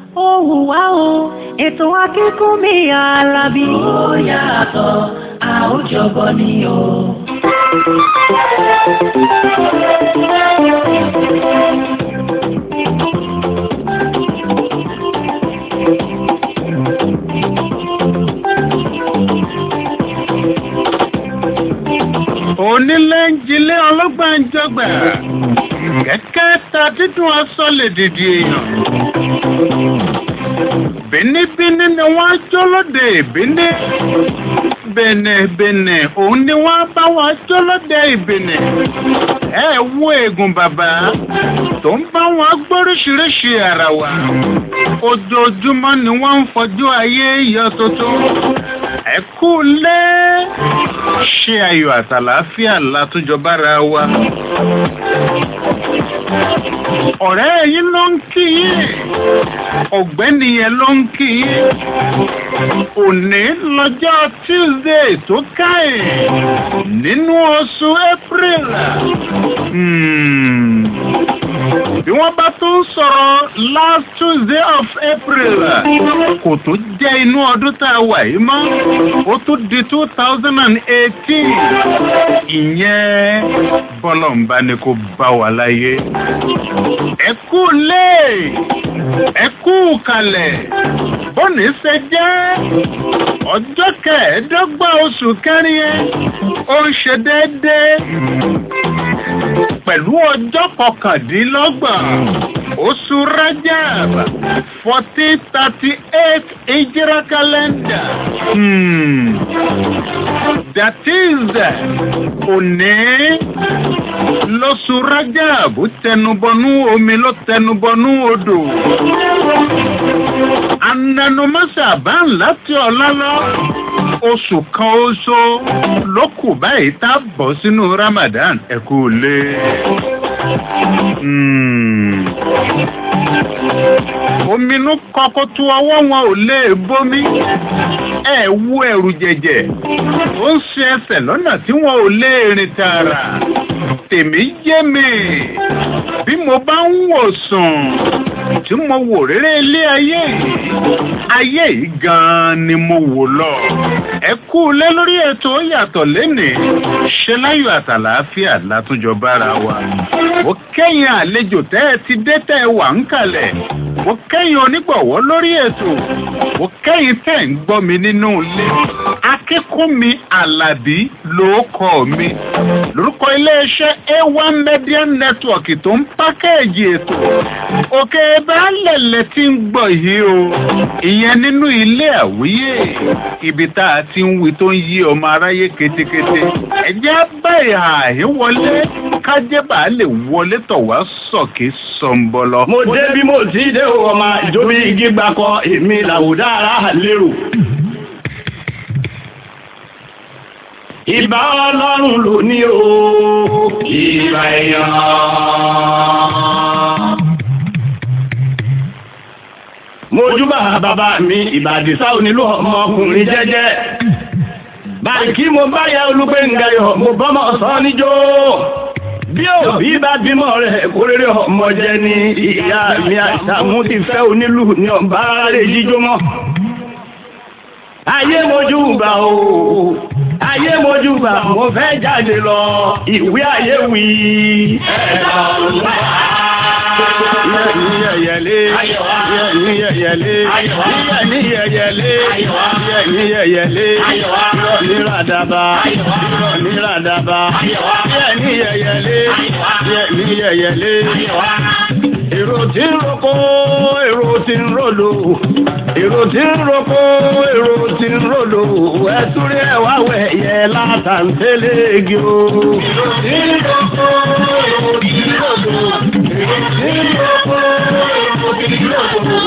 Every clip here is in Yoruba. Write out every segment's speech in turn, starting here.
ohùn wá o ètò akínkúnmí alábí. ó yàtọ̀ a ó jọbọ ni o. onílé ń jilé ọlọ́gbà ń jọgbà kẹ́kẹ́ ta dídùn aṣọ lè dìdì èèyàn bínibíní ni wọ́n jó lóde ìbíní bẹ̀nẹ̀bẹ̀nẹ̀ òun ni wọ́n bá wọn jó lóde ìbíní ẹ wo eegun bàbá tó ń bá wọn gbóríṣiríṣi ara wa ojoojúmọ́ ni wọ́n ń fojú ayé yọ tuntun ẹ kú lé ṣe ayọ̀ àtàlàáfíà látúnjọ bára wa ọ̀rẹ́ yín ló ń kí yín ọ̀gbẹ́ni yẹn ló ń kí yín òní lọ́jọ́ tuesday tó káyìn nínú oṣù april Hmm. bí wọ́n bá tún sọ̀rọ̀ last tuesday of april kò tó jẹ́ inú ọdún tá a wà yìí mọ́ ó tún di two thousand and eighteen ìyẹn bọ́lọ̀ ń bá ní kó bá wà láyé ẹ kú lé ẹ kú kalẹ̀ bọ́ọ̀nì ṣe jẹ́ ọjọ́ kẹẹ̀ẹ́dọ́gbọ̀n oṣù kẹrin ẹ ó ń ṣe déédéé pẹ̀lú ọjọ́ kọkàndínlọ́gbọ̀n oṣù rajab fourteen thirty eight ìjírá kálẹ́ndà. Hmm. that is òní lóṣù rajab tẹnubọnú omi ló tẹnubọnú odò. ananumasa bá ń láti ọ̀la lọ oṣù kan oṣù ló kù báyìí tá a bọ̀ sínú ramadan ẹ kú lé. Hmm. ominú kọkọ tó ọwọ́ wọn ò lè bomi ẹ wú ẹrù jẹjẹ ó ń ṣe ẹsẹ̀ lọ́nà tí wọn ò lè rìn tààrà tèmi yé mi bí mo bá ń wò sùn tí mo wò rere ilé ayé yìí ayé yìí gan-an ni mo wò lọ ẹ kú lé lórí ètò yàtọ̀ lénìí ṣe láyọ̀ àtàlàáfíà látúnjọ bára wa ó kẹ́yìn àlejò tẹ́ ẹ ti dé tẹ́ ẹ wà ń kalẹ̀ ó kẹ́yìn onígbọ̀wọ́ lórí ètò ó kẹ́yìn tẹ́ ń gbọ́ mi nínú ilé akínkúnmi alábí ló kọ́ mi lórúkọ iléeṣẹ́ a1 media network tó ń pákẹ́ẹ̀jì ètò òkè baálẹ̀lẹ̀ tí ń gbọ̀ yìí o ìyẹn nínú ilé àwíyé ibi tá a ti ń wí tó ń yí ọmọ aráyé ketekete ẹ̀jẹ̀ bá ìhà àhíwọlé kájẹ́ bá lè wọlé tọ̀ wá sọ̀kè sọ̀nbọ̀lọ. mo dé bí mo ti dé o ọmọ ìjọba igi gbakọ èmi làwùdá ara lérò. ìbá ọlọ́run ló ní o ìbá èèyàn. mojúbà bàbá mi ìbàdìsá onílù ọmọkùnrin jẹ́jẹ́ báńkì mo bá yẹ olùgbéǹgayọ̀ mo bọ́mọ sọ níjó bí òbí bá bímọ rẹ̀ kó rere ọmọ jẹ ni ìyá mi àṣàmú ti fẹ́ onílù ní ọba rẹ̀ jíjó mọ́ ayé mojú bá o ayé mojú bá mo fẹ́ jáde lọ ìwé ayé wí ẹ̀dá ọ̀la yẹ̀yẹ̀lé yẹ̀yẹ̀lé yẹ̀yẹ̀lé yẹ̀yẹ̀lé yẹ̀yẹ̀lé ní ràdàbà ní ràdàbà yẹ̀ní yẹ̀yẹ̀lé yẹ̀ní yẹ̀yẹ̀lé. Èrò tí ń roko, èrò tí ń rolo, èrò tí ń roko, èrò tí ń rolo, ẹ̀túrí ẹ̀wá wẹ̀yẹ látàntẹ́lẹ̀ igi o. Èrò tí ń roko, èrò tí ń rolo, èrò tí ń roko, èrò tí ń rolo,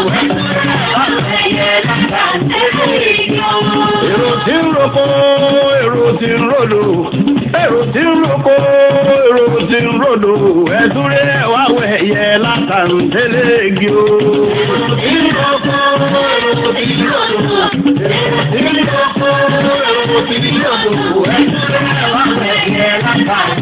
èrò tí ń roko, èrò tí ń rolo, èrò tí ń roko, èrò tí ń rolo, ẹ̀túrí ẹ̀wá wẹ̀yẹ látàntẹ́lẹ̀ igi o. Èrò tí ń roko, èrò tí ń rolo, èrò tí ń roko, èrò tí ń rolo, ẹ̀túrí ẹ̀wá wẹ̀yẹ látàntẹ́lẹ̀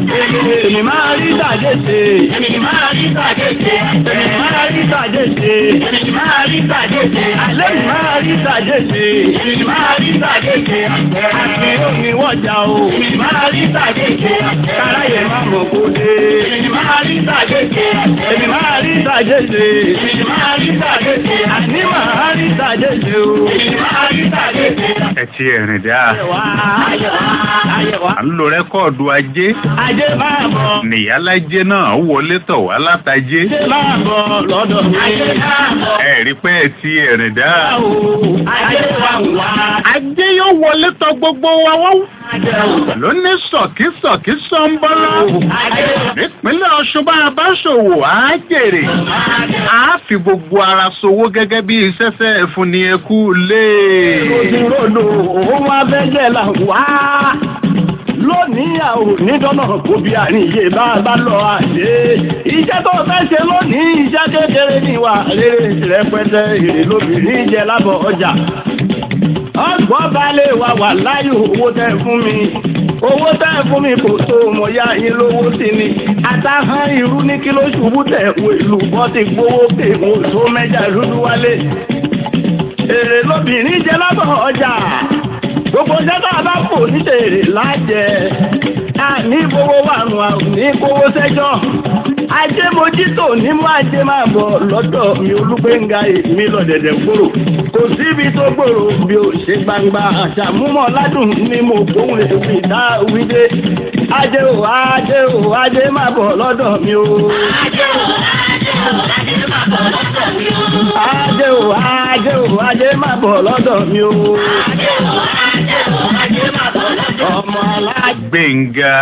èmi máa rí tàjé ṣe. Èmi máa rí tàjé ṣe. èmi máa rí tàjé ṣe. Èmi máa rí tàjé ṣe. alẹ́ mi máa rí tàjé ṣe. Èmi máa rí tàjé ṣe. àti omi wọ́jà o. Èmi máa rí tàjé ṣe. káráyè má mọ̀ kó dé. Èmi máa rí tàjé ṣe. èmi máa rí tàjé ṣe. Èmi máa rí tàjé ṣe. àní máa rí tàjé ṣe o. Èmi máa rí tàjé ṣe. ẹ ti ẹ̀rìn dáa Ayẹ̀wá ayẹ̀wá à ń lo rẹ́kọ̀dù ajé ajé máa bọ̀. nìyálájé náà wọlé tọ̀ wá látàjé Ajé máa bọ̀ lọ́dọ̀ mi. Ajé máa bọ̀. ẹ rí pé ẹ ti ẹ̀rìn dáa. Ajé wa ń wá. ajé yóò wọlé tọ̀ gbogbo wa wọ́n Ajé ló ní sọ̀kísọ̀kí sọ́ńbọ́lá nípínlẹ̀ ọ̀ṣun bá a bá ṣòwò á jèrè á fi gbogbo ara ṣòwò gẹ́gẹ́ bí iṣẹ́ṣẹ́ ẹ̀fúnni ẹkú lé. Òdìrodò òun abẹ́jẹ́ là ń wá. Lónìí àwọn onídọ́nà kò bí àríyé bá a bá lọ àdé. Iṣẹ́ tó fẹ́ ṣe lónìí iṣẹ́ kékeré ní ìwà rere rẹpẹtẹ èrè lóbìnrin jẹ lábọ̀ ọjà. Ọgbọ́n balẹ̀ wà wà láyò owó tẹ́ fún mi. Owó tẹ́ fún mi kò tó mọ̀ ya yín lówó sí ni. Àtàhán irú ní kí ló ṣubú tẹ̀ wo ìlú bọ́ ti gbówó pé mo tó mẹ́jà dúdú wálé èrè lóbìnrin jẹ lábọ̀ ọjà gbogbo sẹ́tà bá fò ní tèrè lájẹ àní gbowó wàrùn àrùn ní kówó sẹ́jọ́ ajé mojítò ní mú ajé máa bọ̀ lọ́dọ̀ mi olúgbénga èmi lọ́dẹ̀dẹ̀ gbòòrò kò síbi tó gbòòrò bí ó ṣe gbangba àṣàmúmọ̀ ládùn ní mo gbóhùn èwì dá wídé ajé ò ajé ò ajé máa bọ̀ lọ́dọ̀ mi o. Ajé o, ajé o, ajé máa bọ̀ lọ́dọ̀ mi o. ajé ò ajé ò ajé máa bọ̀ lọ́dọ̀ mi o. Ajé o, ajé o, ajé máa bọ̀ lọ́dọ̀ ọmọ alájẹ. gbẹ̀ngà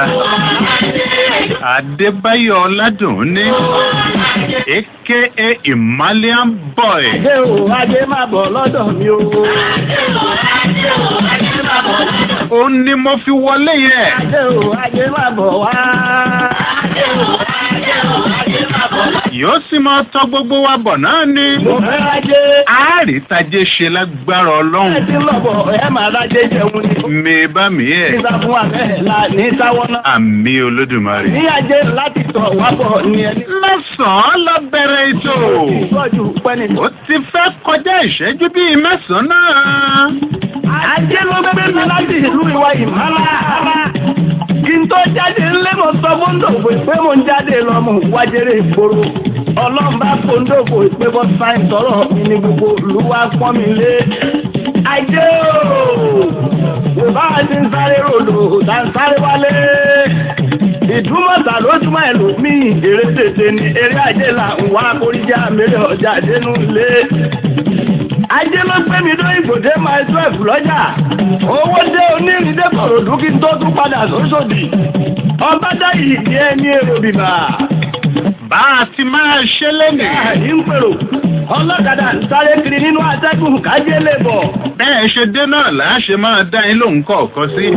adébáyọ̀ ọládùnní aka himalayan boy Ajé o, ajé máa bọ̀ lọ́dọ̀ mi o. Ajé o, ajé o, ajé máa bọ̀ lọ́dọ̀ mi o. ó ní mo fi wọlé yẹn Ajé o, ajé máa bọ̀ wá. Ajé o, ajé o, ajé máa bọ̀ lọ́dọ̀ mi o. yóò sì máa tọ́ gbogbo wa bọ̀ náà ni Mo fẹ́ ajé. àárítàjé ṣe lágbára Ẹ ọlọ́run ti ń lọ̀bọ̀ ẹ máa rájé jẹun ni. mi bá mi ẹ̀ Nígbà fún àbẹ́ẹ̀lá ní sáwọ́ náà. àmì olódùmarè. Ní ajé láti tọ̀ wá bọ̀ ní ẹni. mẹ́sàn-án lọ bẹ̀rẹ̀ ètò Ìtọ́jú pẹ́ni. ó ti fẹ́ kọjá ìṣẹ́jú bíi mẹ́sàn-án náà. Ajé ló gbé mi láti ìlú ìwà ìmọ̀lá. Kí n tó jáde ńlé mo sọ fóńdòfò pé mo ń jáde lọ mo wájèrè ìgboro. Ọlọ́mbà fóńdòfò pé bọ́ sáìn tọrọ mi ní gbogbo olúwa pọ́n mi lé. Ajé ooo! Yorùbá ti ń sáré ròdò, tá ń sáré wálé. Ìdúmọ̀tà lójúmọ́ ẹlòmíì, èrè tètè ni eré ajé là ń wá kórìíjà mẹ́rẹ̀ ọjà dénú lé ajé ló gbé mi dó ìgbòdé máa twelve lọ́jà owó dé onírìndé kọ̀rọ̀dú kí n tó tún padà sóṣòdì ọba dá ìdí ẹni èrò bìbà bá a ti máa ṣe lónìí. àyí ń pèrò ọlọ́kadà ń sáré kiri nínú atẹ́gùn kájé lè bọ̀ bẹ́ẹ̀ ṣe dé náà là á ṣe máa dá yín lóhùn kọ̀ọ̀kan sí.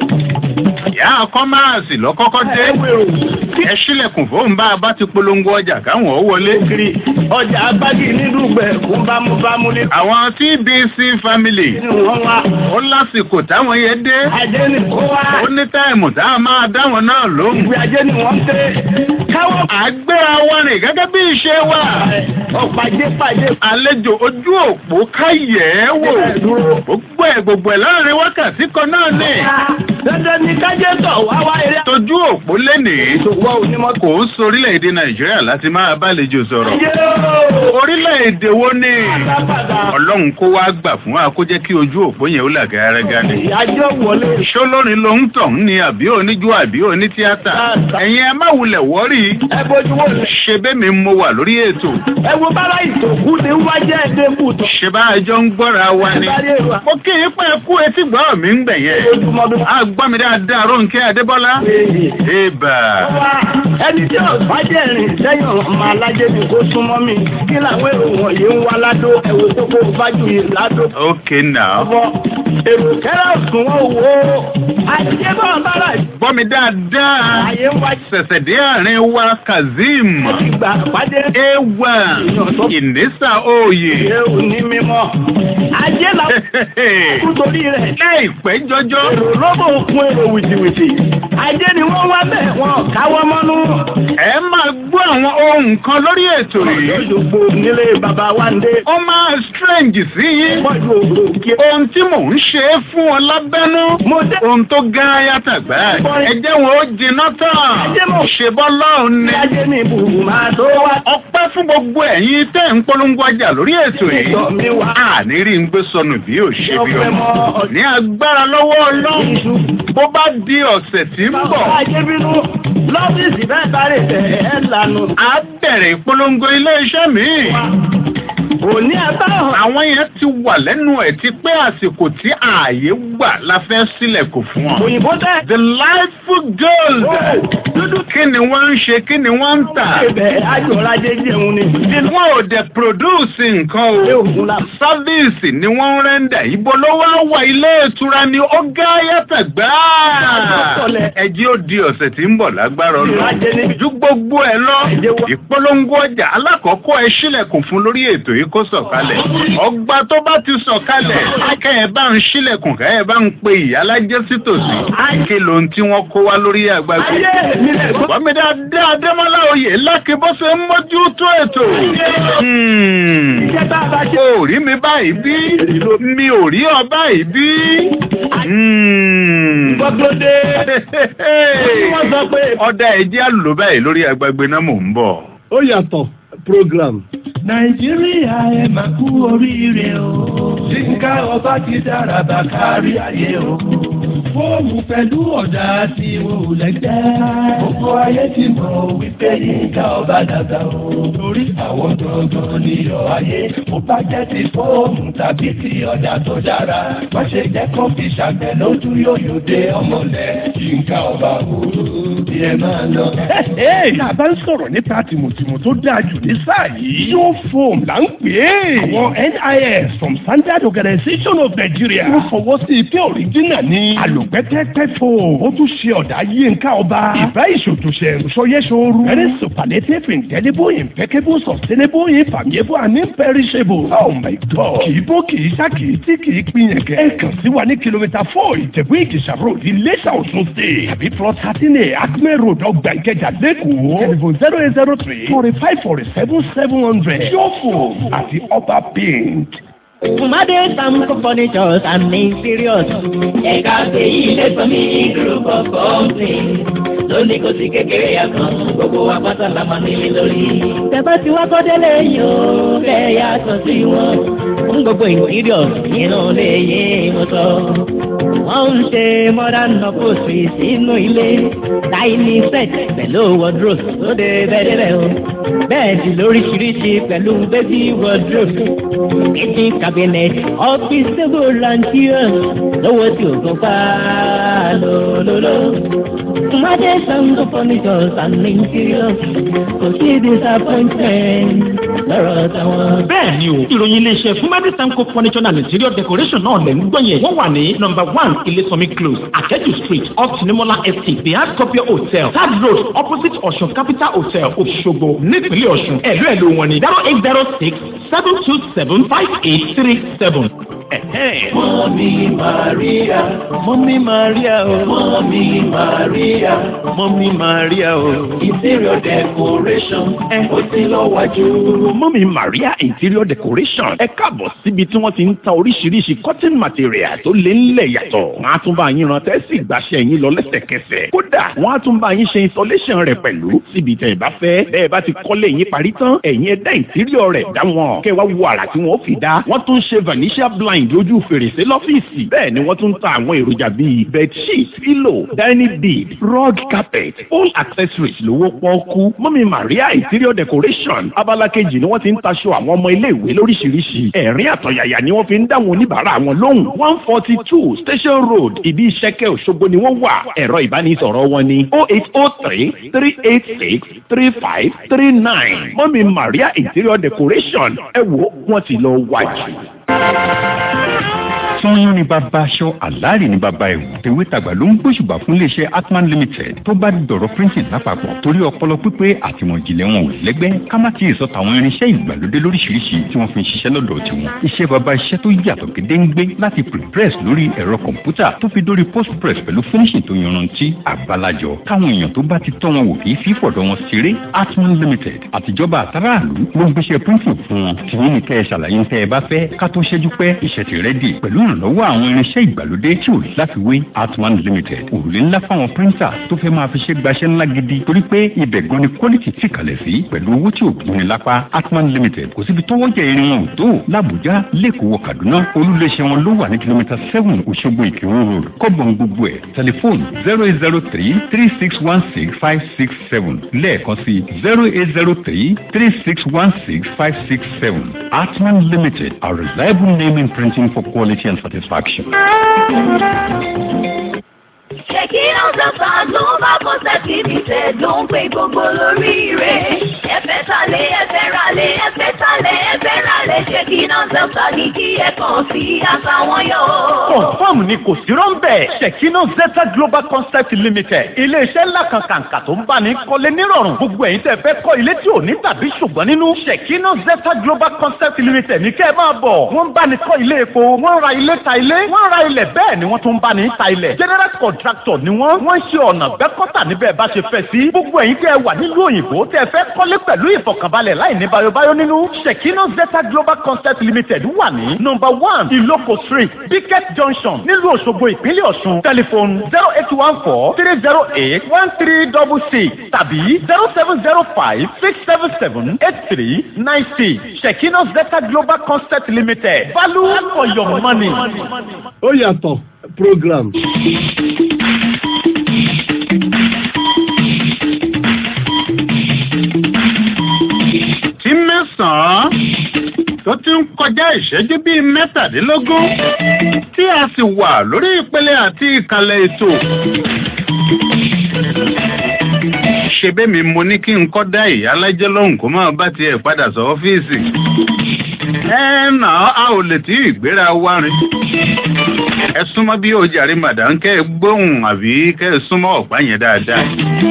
ìyá ọkọ máa sì lọ́kọ́kọ́ dé. ẹ pèrò ẹ ṣílẹ̀kùn fóun bá a bá ti polongo ọjà káwọn ó wọlé. kiri ọjà agbági nídùúgbẹ̀ fún bámúbámú ní àwọn TBC family nínú wọn wá ó lásìkò táwọn yẹn dé. ajé ni kó wá ó ní táìmù tá a máa dá wọn náà lóhùn. ìwé ajé ni wọ́n tẹ́ káwọ́ àgbéra wa rìn gẹ́gẹ́ bí ìṣe wa. ọ̀pàdé pàdé àlejò ojú òpó káyẹ̀ ẹ́ wò. dúró. gbogbo ẹ̀ gbogbo ẹ̀ láàrin wákàtí kan náà ni. dandan ni kájé tọ̀ wá wá eré tójú òpó lénìí àtòwọ́ onímọ̀ kò ń sorílẹ̀-èdè nàìjíríà láti máa bálejò sọ̀rọ̀. yóò orílẹ̀-èdè wo ni. pátápátá ọlọ́run kó wá gbà fún wa kó jẹ́ kí ojú òpó yẹn ó là gàrẹ́gà ni. ìyájọ́ wọlé ṣó lórin ló ń tàn ní àbí oníjú àbí onítíátà. ẹ̀yin ẹ má wulẹ̀ wọ́rí. ẹ bójú wò lẹ ṣe bẹ́ẹ̀ mi mo wà lórí ètò. ẹ wo bára ìtòkú ni wá jẹ́ ẹ̀dẹ́kù tó ṣe bá a jọ ń gbọ́ra wa ni. sáré wa mo kí i pé kú etí gbọ́ mi ń gbẹ̀ yẹn. ojúmọ́ bí a gbọ́ mi dáadáa Rónkẹ́ Adébọ́lá. Eba. wá ẹni tí ò bá jẹ́ rìn sẹ́yìn ọmọ alájẹ ni kó súnmọ́ mi kí làwọn èrò wọ̀nyí ń wá ládó ẹ̀wò tó kó fájú yìí ládó Okay now. ọmọ èrò kẹ́rẹ́ òsùn wọn wò ó àtijọ́ bá wọn bára Gbọ́ mi dáadáa. àyè ń wá Ṣẹ̀ṣẹ̀ dé àárín wa Kazeem. ìgbà pàdé Ewa. Ìnísà Oyè. ṣé ò ní mímọ́ ajé làwọn kú torí rẹ̀ Láìpẹ́ jọjọ́. èrò lọ́bọ̀ kún èrò wìtìwìtì ajé ni wọ́n wá bẹ́ẹ̀ wọn káwọ́ mọ́nú. ẹ máa gbọ́ àwọn ohun kan lórí ètò yìí. lójúgbò nílé bàbá wa ń dé. ó máa strange sí yín. pọ̀jù òkè. ohun tí mò ń ṣe é fún ọ lábẹ́nú. mo dé. ohun tó gán yàtọ̀ gbẹ́. ẹ jẹ́ wọn ó jiná tán. Ajé mo- ṣe bọ́ lọ́hùn ni. ajé ní ibùdó máa tó wá. ọpẹ́ fún gbogbo ẹ̀yin tẹ́ ń polongo ọjà lórí ètò yìí. Ìjọ mi wá. àní rí ń gbé sọnù bí ò ṣe bí Ọpẹ́ ọmọ. mọ́. ní agbára lọ́wọ́ ọlọ́run Iṣu. bó bá di ọ̀sẹ̀ tí ń bọ̀. ajé bínú lọ́fíìsì bẹ́ẹ̀ bá rè tẹ̀ ẹ́ lànà. a bẹ̀rẹ̀ ìpolongo ilé-iṣẹ́ míì. òní abáhàn. àwọn yẹn ti wà lẹ́nu ẹ̀ ti pé àsìkò tí ààyè gbà la fẹ́ sílẹ̀kùn fún wọn. òyìnbó tẹ́. the lightful gold. dúdú kí ni wọ́n ń ṣe kí ni wọ́n ń tà. ibẹ̀ ayọ̀lájẹ jẹun ni. wọn ò dẹ̀ produce nǹkan ilé o. ògùn la. sáfíìsì ni wọ́n ń rẹ́ńdà ibo ló wá wà ilé ìtura ni ó gá yàtọ̀ gbáà. ẹjí ó di ọ̀sẹ̀ tí ń bọ̀ lágbára ọlọ́run. Ajé níbi. ju gbogbo ẹ lọ Ẹjẹ́ wá. ìpolongo ọjà alákọ̀ọ́kọ́ ẹ sílẹ̀kùn fún lórí ètò yìí kó sọ̀kalẹ̀ ọgbà tó bá ti sọ̀kalẹ̀ kẹ́ẹ̀ bá ń sílẹ̀kùn kẹ́ẹ̀ bá ń pe ìyálájẹ́ sí tòsí kí ló ń tí wọ́n kó wá lórí àgbàgbé. ayé mi lè gbọ́. Bọ́mi dáadáa Adémọ́lá oyè lákè bó ṣe ń mójútó ètò. Hmm. iṣẹ́ tá a bá ṣe. O ò rí mi báyìí bí? Mi ò rí ọ báyìí bí? Hmm. gbọ́dọ̀dé. wọ́n sọ pé. Ọ̀dà ẹ̀jẹ̀ àlùlò báyìí lórí àgbàgbé náà mò ń bọ̀. ó yàtọ̀ program. nàìjíríà ẹ máa kú oríire o. yínká ọba ti dára bá kárí ayé o. fóònù pẹ̀lú ọ̀dà tí wọn ò lẹ́gbẹ́. gbogbo ayé ti mọ̀ wípé yínká ọba dàgbà o. torí àwọn gangan níyọ̀ ayé. ó bá jẹ́ ti fóònù tàbí ti ọ̀dà tó dára. má ṣe jẹ́ kó fi ṣàgbẹ̀ lójú yóyò dé ọmọlẹ̀. yínká ọba wúrú bí ẹ máa lọ. tá a bá ń sọ̀rọ̀ nípa tìmùtìmù tó dáa jù ní sáà yìí yóò fòm là ń pè é. àwọn NIS from Standard Organization of Nigeria. wọ́n fọwọ́ sí i pé òrìjínà ni. àlòpẹ́tẹ́pẹ́ fò. ó tún ṣe ọ̀dà yínká ọba. ìbá ìṣòtòṣe ìṣọyẹ́ṣọ́rù. very superlative indelible impeccable sustainable infallible and imperishable. oh my god. kì í bó kì í sá kì í tí kì í pinyẹ̀kẹ́. ẹ kàn sí wa ní kìlómítà four ìjẹ̀bú ìjẹ̀sà road iléṣà ọ̀ṣun state. tàbí plot thirteen a acme road ọgbà ìkẹjà lẹ́kọ̀ọ́. telephone zero eight zero three forty five forty seven seven hundred. yóò àti ọba paint. Fumade Samco Furnitures and Interiors. ẹ̀ka pé ilé sọ mí group of companies lónìí kò sí kékeré àkàn gbogbo wa pátá la máa nílé lórí. Tẹ̀bá ti wá kọ́délé yìí ó fẹ́ yàtọ̀ sí wọn. Fún gbogbo interiors nínú ilé yìí mo sọ. Wọ́n ń ṣe modern upholstery sínú ilé. Dining set pẹ̀lú wardrobe lóde bẹ́ẹ̀dẹ́bẹ́ o. Bẹ́ẹ̀dì lóríṣiríṣi pẹ̀lú baby wardrobe. Kitchen cabinet, office table and chairs. Lówó tí o kàn pa lólóló. Fumade Samco Furnitures and Interiors. Kò sí disappointment lọ́rọ̀ táwọn. bẹ́ẹ̀ ni o ìròyìn iléeṣẹ́ fúnmẹ́rì sanko furniture and interior decoration náà lẹ̀ ń gbọ́ yẹn wọ́n wà ní number one ilésọmi close akẹ́jù street off tinimola estate the hard copy hotel third road opposite ọ̀ṣun capital hotel òṣogbo nípínlẹ̀ ọ̀ṣun ẹ̀lú ẹ̀lú wọn ni zero eight zero six seven two seven five eight three seven. mọ́mí Maria Mọ́mí Maria o, mọ́mí Maria Mọ́mí Maria o. interior decoration ó ti lọ wájú. mọ́mí maria interior decoration ẹ káàbọ̀ síbi tí wọ́n ti ń ta oríṣiríṣi cotton material tó lé ńlẹ̀ yàtọ̀. wọ́n á tún bá yín ran tẹ́sí ìgbàṣẹ́ yín lọ lẹ́sẹ̀kẹsẹ̀. kódà wọ́n á tún bá yín ṣe installation rẹ̀ pẹ̀lú síbi tẹ̀ ẹ bá fẹ́. bẹ́ẹ̀ bá ti kọ́lé yín parí tán ẹ̀yin ẹ dá interior rẹ̀ dá wọn. kẹ́ wá wo àrà tí wọ́n fi dá. wọ́n tún ṣe vanishia blind lójú fèrèsé lọ́fíìsì. bẹ́ẹ̀ ni wọ́n tún ta àwọn èròjà bíi bedsheet pillow dining bed rug carpet all accessories lówó pọ́ọ́kú. mọ́mí maria interior decoration abala kejì ni wọ́n ti ń taṣọ àwọn ọmọ iléèwé lóríṣiríṣi. ẹ̀rín àtọ̀yàyà ni wọ́n fi ń dáwọn oníbàárà wọn lóhùn. one forty two station road ìdí ìṣẹ́kẹ́ òṣogbo ni wọ́n wà. ẹ̀rọ ìbánisọ̀rọ̀ wọn ni oh eight oh three three eight six three five three nine. mọ́mí maria interior decoration ẹ wo wọ́n ti lọ wájú. sanyọ́n ni bàbá aṣọ àlàárì ni bàbá ẹ̀wù tèwé tàgbà ló ń gbóṣùbà fún iléeṣẹ́ atman limited tó bá dọ̀rọ̀ printing lápapọ̀ torí ọpọlọ pípé àtìmọ̀jìnlẹ̀ wọn ò lẹ́gbẹ́ ká má ti sọ tàwọn irinṣẹ́ ìgbàlódé lóríṣiríṣi tí wọ́n fi ń ṣiṣẹ́ lọ́dọ̀ tiwọn iṣẹ́ bàbá iṣẹ́ tó yàtọ̀ gédéǹgbé láti prepress lórí ẹ̀rọ kọ̀ǹpútà tó fi dórí postpress pẹ̀lú finishing tó yanrantí àbálàjọ káwọn èèyàn tó bá ti tọ́ wọn wò kì í fi fọ̀dọ̀ wọn ṣeré atman limited àtijọba àtàràlú ló ń gbéṣẹ́ printing fún wọn tí wọ́n ní kẹ́ ẹ ṣàlàyé ń tẹ́ ẹ bá fẹ́ ká tó ṣẹ́jú pẹ́ iṣẹ́ ti rẹ́dì pẹ̀lú ìrànlọ́wọ́ àwọn irinṣẹ́ ìgbàlódé tí ò láfiwé atman limited òrùlé ńlá fáwọn píríńtà tó fẹ́ máa fi ṣe gbaṣẹ́ ńlá gidi torí pé ibẹ̀ gan ni quality ti kalẹ̀ sí pẹ̀lú owó tí ò gbóni lápá atman limited kò síbi tọ́wọ́ jẹ irin wọn ò tó làbújá lẹ́kọ̀ọ́ kaduna olúléeṣẹ́ wọn ló wà ní kìlómítà seven òṣogbo ìkírun road kọ́bọ̀n gbogbo ẹ̀ tẹlifóònù zero eight zero three three six one six five six seven lẹ́ẹ̀kan sí zero eight zero three three six one six five six seven atman limited a reliable name in printing for quality and satisfaction. Ṣèkínà Zapa Global Concept Limited ló ń pè gbogbo lórí rẹ̀. Ẹ̀fẹ̀ talẹ̀ ẹ̀fẹ̀ ralẹ̀ ẹ̀fẹ̀ talẹ̀ ẹ̀fẹ̀ ralẹ̀ Ṣèkínà Zapa ní kí ẹ kàn sí àtàwọn yọ. Confirm ni kò sí rọ́ńbẹ́. Ṣèkínà Zeta Global Concept Limited. Ilé-iṣẹ́ ńlá kan kàǹkà tó ń bá ní kọ́lé nírọ̀rùn. Gbogbo ẹ̀yin tẹ́ fẹ́ kọ́ ilé tí ò ní tàbí ṣùgbọ́n nínú. Ṣèkínà Zeta Global Concept Limited ní kẹ́ ẹ máa bọ̀. Wọ́n ń bá ní kọ́ ilé epo. Wọ́n ra ilé ta ilé. Wọ́n ra ilẹ̀ bẹ́ẹ̀ ni wọ́n tún ń bá ní ta ilẹ̀. General contractor ni wọ́n. Wọ́n ń ṣe ọ̀nà gbẹ́kọ́tà níbẹ̀ bá ṣe fẹ́ sí. Gbogbo ẹ̀yin tẹ́ ẹ wà nílùú òyìnbó tẹ́ ẹ fẹ́ kọ́lé pẹ̀lú ìfọ̀kànbalẹ̀ láì ní bayobayo nínú. Ṣèkínà Zeta Global Concept Limited wà ní nọ́mbà one Ìlókò Street, Bicket Junction, nílùú Òṣogbo, ìpínlẹ̀ Ọ̀ṣun. Tẹlifóònù zero eight one four three zero eight one three double six tàbí zero seven zero five six seven seven eight three nine six. Ṣèkínà Zeta Global Concept Limited. Value for your money. ó yàtọ̀ program. tí mẹ́sàn-án tó ti ń kọjá ìṣẹ́jú bíi mẹ́tàdínlógún tí a sì wà lórí ìpele àti ìkàlẹ̀ ètò. ṣebí mi mo ní kí n kọ́ dá ìyálájẹ́ lóhùn kó máa bá tiẹ̀ padà sọ ọ́fíìsì. ẹ nà á ò lè tí ìgbéra wá rin. ẹ súnmọ́ bí ó jàre màdàm kẹ́ ẹ gbóhùn àbí kẹ́ ẹ súnmọ́ ọ̀pá yẹn dáadáa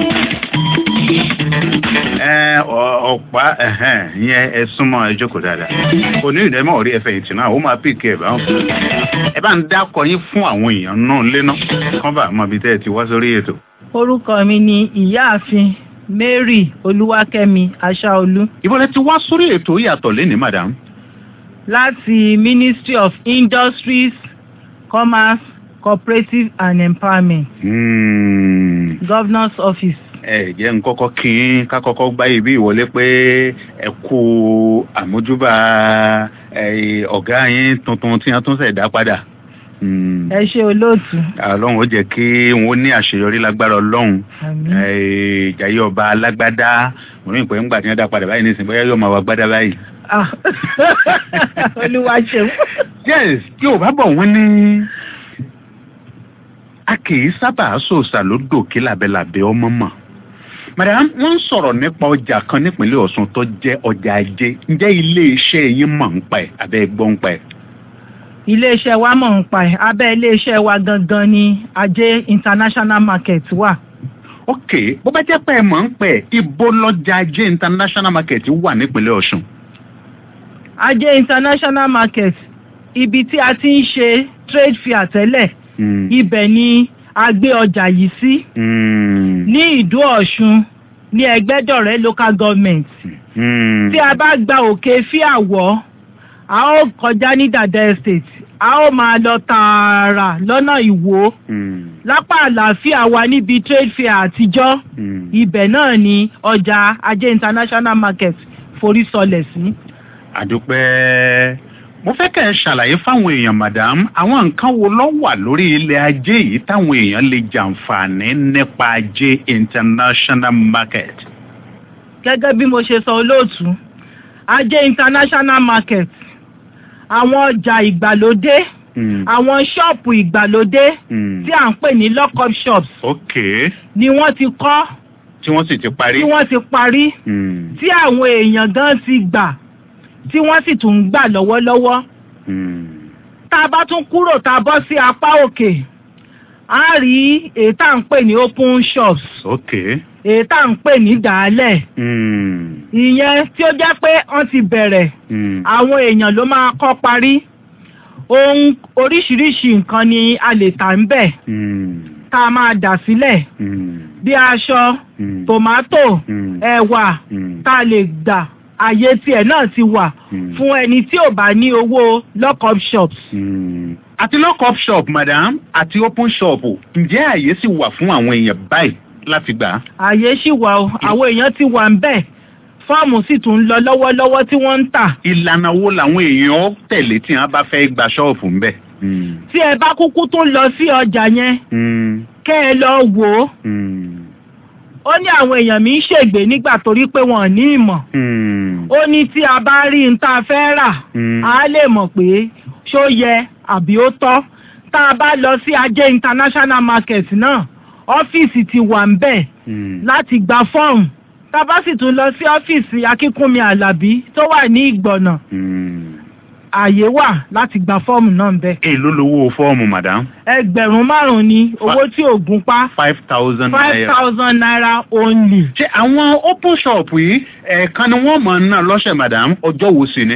ọ̀pá yẹn ẹ súnmọ́ ẹ jókòó dáadáa kò ní ìdẹ́mọ̀ orí ẹfẹ̀ ìtì náà ó máa pìkì ẹ̀ báwọn. ẹ bá ń dákọ yín fún àwọn èèyàn náà léná kán bá mọ ibi tẹ́ ẹ ti wá sórí ètò. orúkọ mi ni ìyáàfin mary olúwakẹ́mi aṣáolú. ibo lẹ ti wá sórí ètò yàtọ̀ lẹ́ni madam. láti ministry of industries commerce cooperative and empowerment. Mm. governor's office ẹ jẹ́ ń kọ́kọ́ kí n ká kọ́kọ́ gbá ibi ìwọlé pé ẹ kú àmójúbà ọ̀gá yín tuntun tí wọ́n tún ṣẹ̀ dá padà. ẹ ṣe olóòtú. ọlọ́run ó jẹ́ kí wọ́n ní àṣeyọrí lágbára ọlọ́run ìjàyè ọba alágbádá mo ní ìpè ńgbà tí wọ́n dá padà báyìí nísìnyí bóyá yóò máa wá gbádá báyìí. olúwa ṣeun. yes kí o bá bọ̀ wọ́n ní a kì í sábà sòsà lódò kí labẹ́labẹ́ ọmọ mọ̀ madam wọ́n ń sọ̀rọ̀ nípa ọjà kan nípínlẹ̀ ọ̀ṣun tó jẹ́ ọjà ajé ǹjẹ́ iléeṣẹ́ yín mọ̀ ń pa ẹ̀ abẹ́ gbọ́ ń pa ẹ̀. iléeṣẹ́ wa mọ̀ ń pa ẹ̀ abẹ́ iléeṣẹ́ wa gangan ni ajé international market wà. ok bó bá jẹ́ pé ẹ mọ̀ ń pẹ̀ ibo lọ́jà ajé international market wà nípínlẹ̀ ọ̀ṣun. ajé international market ibi tí a ti ń ṣe trade fair tẹ́lẹ̀ ibẹ̀ ni a gbé ọjà yìí sí ní ìdó ọ̀ṣun ní ẹgbẹ́dọ̀rẹ́ local government tí a bá gba òkè fíàwọ́ a ó kọjá ní dada estate a ó máa lọ tààrà lọ́nà ìwó lápá àlàáfíà wa níbi trade fair àtijọ́ ibẹ̀ náà ni ọjà ajé international market forí sọlẹ̀ sí. àdúpẹ́ mo fẹ́ kẹ́ ẹ ṣàlàyé fáwọn èèyàn madam àwọn nǹkan wo ló wà lórí ilẹ̀ ajé yìí táwọn èèyàn lè jàǹfààní nípa ajé international market. gẹ́gẹ́ bí mo ṣe sọ olóòtú ajé international market àwọn ọjà ìgbàlódé àwọn ṣọ́ọ̀pù ìgbàlódé tí à ń pè ní lock-up shops ok ni wọ́n ti kọ́ tí wọ́n sì ti parí. tí wọ́n ti parí tí àwọn èèyàn gan ti gbà tí wọ́n sì tún ń gbà lọ́wọ́lọ́wọ́. tá a bá tún kúrò tá a bọ́ sí apá òkè a rí èyí tá à ń pè ní open shops ok èyí tá à ń pè ní dàálẹ̀ mm. ìyẹn tí ó jẹ́ pé wọ́n ti bẹ̀rẹ̀ Mm. àwọn èèyàn ló máa kọ́ parí ohun oríṣiríṣi nǹkan ni a lè tà ń bẹ̀ Mm. tá a máa dà sílẹ̀ Mm. bí aṣọ Mm. tòmátò Mm. ẹ̀wà Mm. tá a lè gbà àyè tiẹ̀ náà ti wà Mm. fún ẹni tí ò bá ní owó lock-up shops. Mm. àti lock-up shop madam àti open shop ǹjẹ́ àyè sì wà fún àwọn èèyàn báyìí láti gbà á. àyè ṣì wà o àwọn èèyàn ti wà ń bẹ̀ fọ́ọ̀mù sì tún ń lọ lọ́wọ́lọ́wọ́ tí wọ́n ń tà. ìlànà wo làwọn èèyàn tẹ̀lé tí wọ́n bá fẹ́ gba ṣọ́ọ̀fù ńbẹ̀. Mm. tí ẹ bá kúkú tún lọ sí ọjà yẹn Mm. kẹ́ ẹ lọ wò ó Mm. ó ní àwọn èèyàn mi ń ṣègbè nígbà torí pé wọn ò ní ìmọ̀ Mm. ó ní tí a bá rí n tá a fẹ́ rà Mm. a lè mọ̀ pé ṣó yẹ àbí ó tọ́ tá a bá lọ sí ajé international market náà ọ́fíìsì ti wà ń bẹ̀ Mm. láti gba fọ́ọ̀mù tá a bá sì tún lọ sí ọ́fíìsì akínkúnmi alábí tó wà ní ìgbọ̀nà Mm. ààyè wà láti gba fọ́ọ̀mù náà ń bẹ̀. èló lowó fọ́ọ̀mù madam. ẹgbẹ̀rún márùn-ún ni owó tí ò gún pa five thousand five naira. thousand naira only. ṣé àwọn open shop yìí ẹ̀ẹ̀kan ni wọ́n mọ̀ náà lọ́sẹ̀ madam ọjọ́ wo sì ni.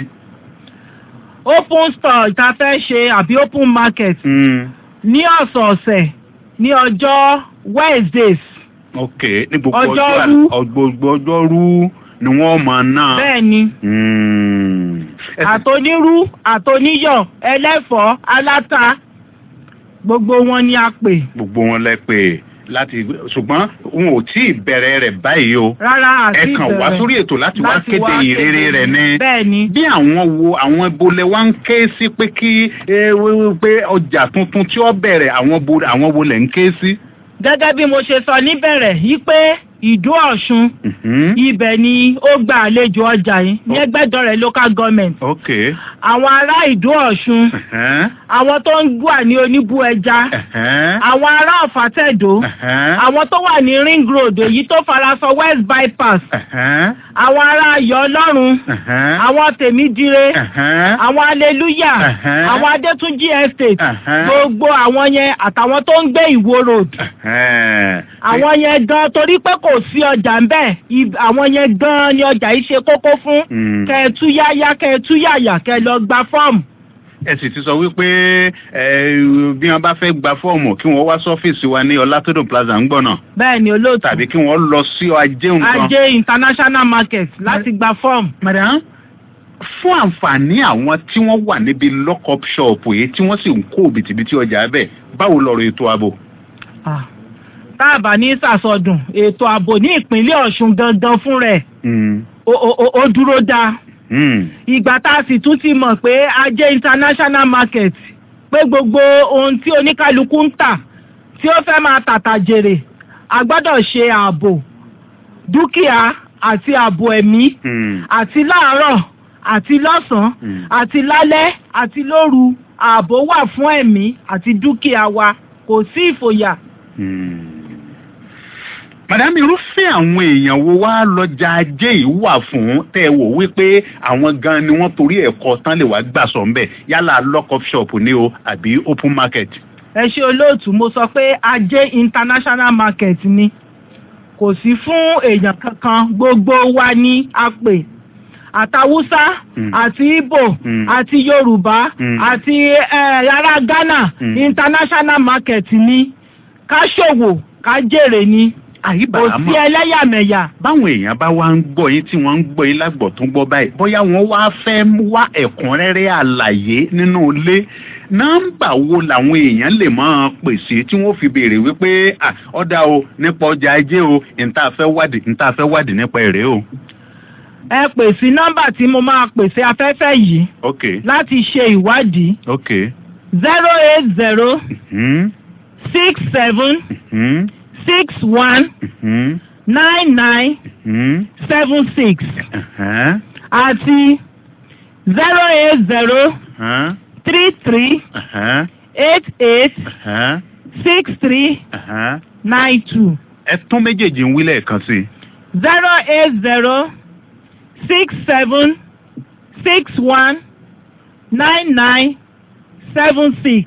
open store tá a fẹ́ ṣe àbí open market Mm. ní ọ̀sọ̀ọ̀sẹ̀ ní ọjọ́ wednesdays ok ní gbogbo ọjọ́ Ọjọ́rú. àl- gbogbo ọjọ́rú ni wọ́n mọ̀ náà. bẹ́ẹ̀ ni Mm. Ẹ sì- àtonírú àtoníyọ̀ ẹlẹ́fọ̀ọ́ aláta gbogbo wọn ni a pè gbogbo wọn lẹ pé láti ṣùgbọ́n wọn ò tí ì bẹ̀rẹ̀ rẹ̀ báyìí o. rárá àti ẹ kàn wá ìbẹ̀rẹ̀ sórí ètò láti wá láti kéde wá ìrere kéde rẹ̀ ni. bẹ́ẹ̀ ni bí àwọn wo àwọn ibolẹ wa ń ké sí pé kí ẹ, wí- wí- pé ọjà tuntun tí ó bẹ̀rẹ̀ àwọn bo àwọn wo lẹ̀ ń ké sí. gẹ́gẹ́ bí mo ṣe sọ níbẹ̀rẹ̀ yí pé ìdó ọ̀ṣun Mhm. ibẹ̀ ni ó gba àlejò ọjà yìí ní ẹgbẹ́dọ̀rẹ̀ local government ok. àwọn ará ìdó ọ̀ṣun Ẹ̀hẹ́n. àwọn tó ń gbà ní oníbú ẹja Ẹ̀hẹ́n. àwọn ará ọ̀fàtẹ̀dó Ẹ̀hẹ́n. àwọn tó wà ní ring road èyí tó farasọ west bypass Ẹ̀hẹ́n. àwọn ará ayọ̀ ọlọ́run Ẹ̀hẹ́n. àwọn tèmídire Ẹ̀hẹ́n. àwọn aleluya Ẹ̀hẹ́n. àwọn adétúnjì estate Ẹ̀hẹ́n. gbogbo àwọn yẹn àtàwọn tó ń gbé ìwó road Ẹ̀hẹ́n. àwọn yẹn gan torí pé kò sí ọjà ń bẹ ib- àwọn yẹn gan ni ọjà yìí ṣe kókó fún Mm. kẹẹtú yáyá kẹẹtú yàyà kẹ lọ gba fọ́ọ̀mù ẹ sì ti sọ wípé ẹ, bí wọn bá fẹ́ gba fọ́ọ̀mù kí wọ́n wá sọ́fíìsì wa ní ọlátọ́dọ̀ plaza ń gbọ̀nà bẹ́ẹ̀ ni olóòtú tàbí kí wọ́n lọ sí ajé nǹkan. ajé international market láti gba fọ́ọ̀mù. madam fún àǹfààní àwọn tí wọ́n wà níbi lock-up shop yìí tí wọ́n sì ń kó bìtìbìtì ọjà bẹ́ẹ̀ báwo lọ̀rọ̀ ètò ààbò. Ah. táàbà ní sàsọdùn ètò ààbò ní ìpínlẹ̀ ọ̀ṣun gangan fún rẹ̀ Mm. ó- ó ó- ó dúró dáa Mm. ìgbà tá a sì tún ti mọ̀ pé ajé international market pé gbogbo ohun tí oníkálukú ń tà tí ó fẹ́ máa tàtà jèrè a gbọ́dọ̀ ṣe ààbò dúkìá àti ààbò ẹ̀mí Mm. àti láàárọ̀ àti lọ́sàn-án Mm. àti lálẹ́ àti lóru ààbò wà fún ẹ̀mí àti dúkìá wa kò sí ìfòyà. Mm. madam irúfẹ́ àwọn èèyàn wo wá lọ́jà ajé yìí wà fún tẹ́ ẹ wò wípé àwọn gan ni wọ́n torí ẹ̀kọ́ tán lè wá gbà sọ̀ ńbẹ̀ yálà lock-up shop ni o àbí open market. ẹ ṣe olóòtú mo sọ pé ajé international market ni kò sí fún èèyàn kankan gbogbo wa ní a pè àtàwùsá Mm. àti ìbò Mm. àti yorùbá Mm. àti eh, ará ghana Mm. international market ni ká ṣòwò ká jèrè ni kò àyíbàá sí mọ̀ ẹlẹ́yàmẹ̀yà báwọn èèyàn bá wá ń gbọ́ yín tí wọ́n ń gbọ́ yín lágbọ̀ tó ń gbọ́ báyìí bóyá wọ́n wá fẹ́ wá ẹ̀kúnrẹ́rẹ́ àlàyé nínú ilé nọ́mbà wo làwọn èèyàn lè máa pèsè tí wọ́n fi béèrè wípé "Ah, ọ̀dà o nípa ọjà ajé o níta fẹ́ wádìí níta fẹ́ wádìí nípa èrè o. ẹ pè sí nọ́mbà tí mo máa pèsè afẹ́fẹ́ yìí ok láti ṣe ìwádìí ok. zero eight zero Hmm, six seven hmm, six one hmm, nine nine hmm, seven six uh-huh, àti zero eight zero uh-huh, three three uh-huh, eight eight uh-huh, six three uh-huh. nine two ẹ tún méjèèjì ń wí lẹ́ẹ̀kan sí i. zero eight zero six seven six one nine nine seven six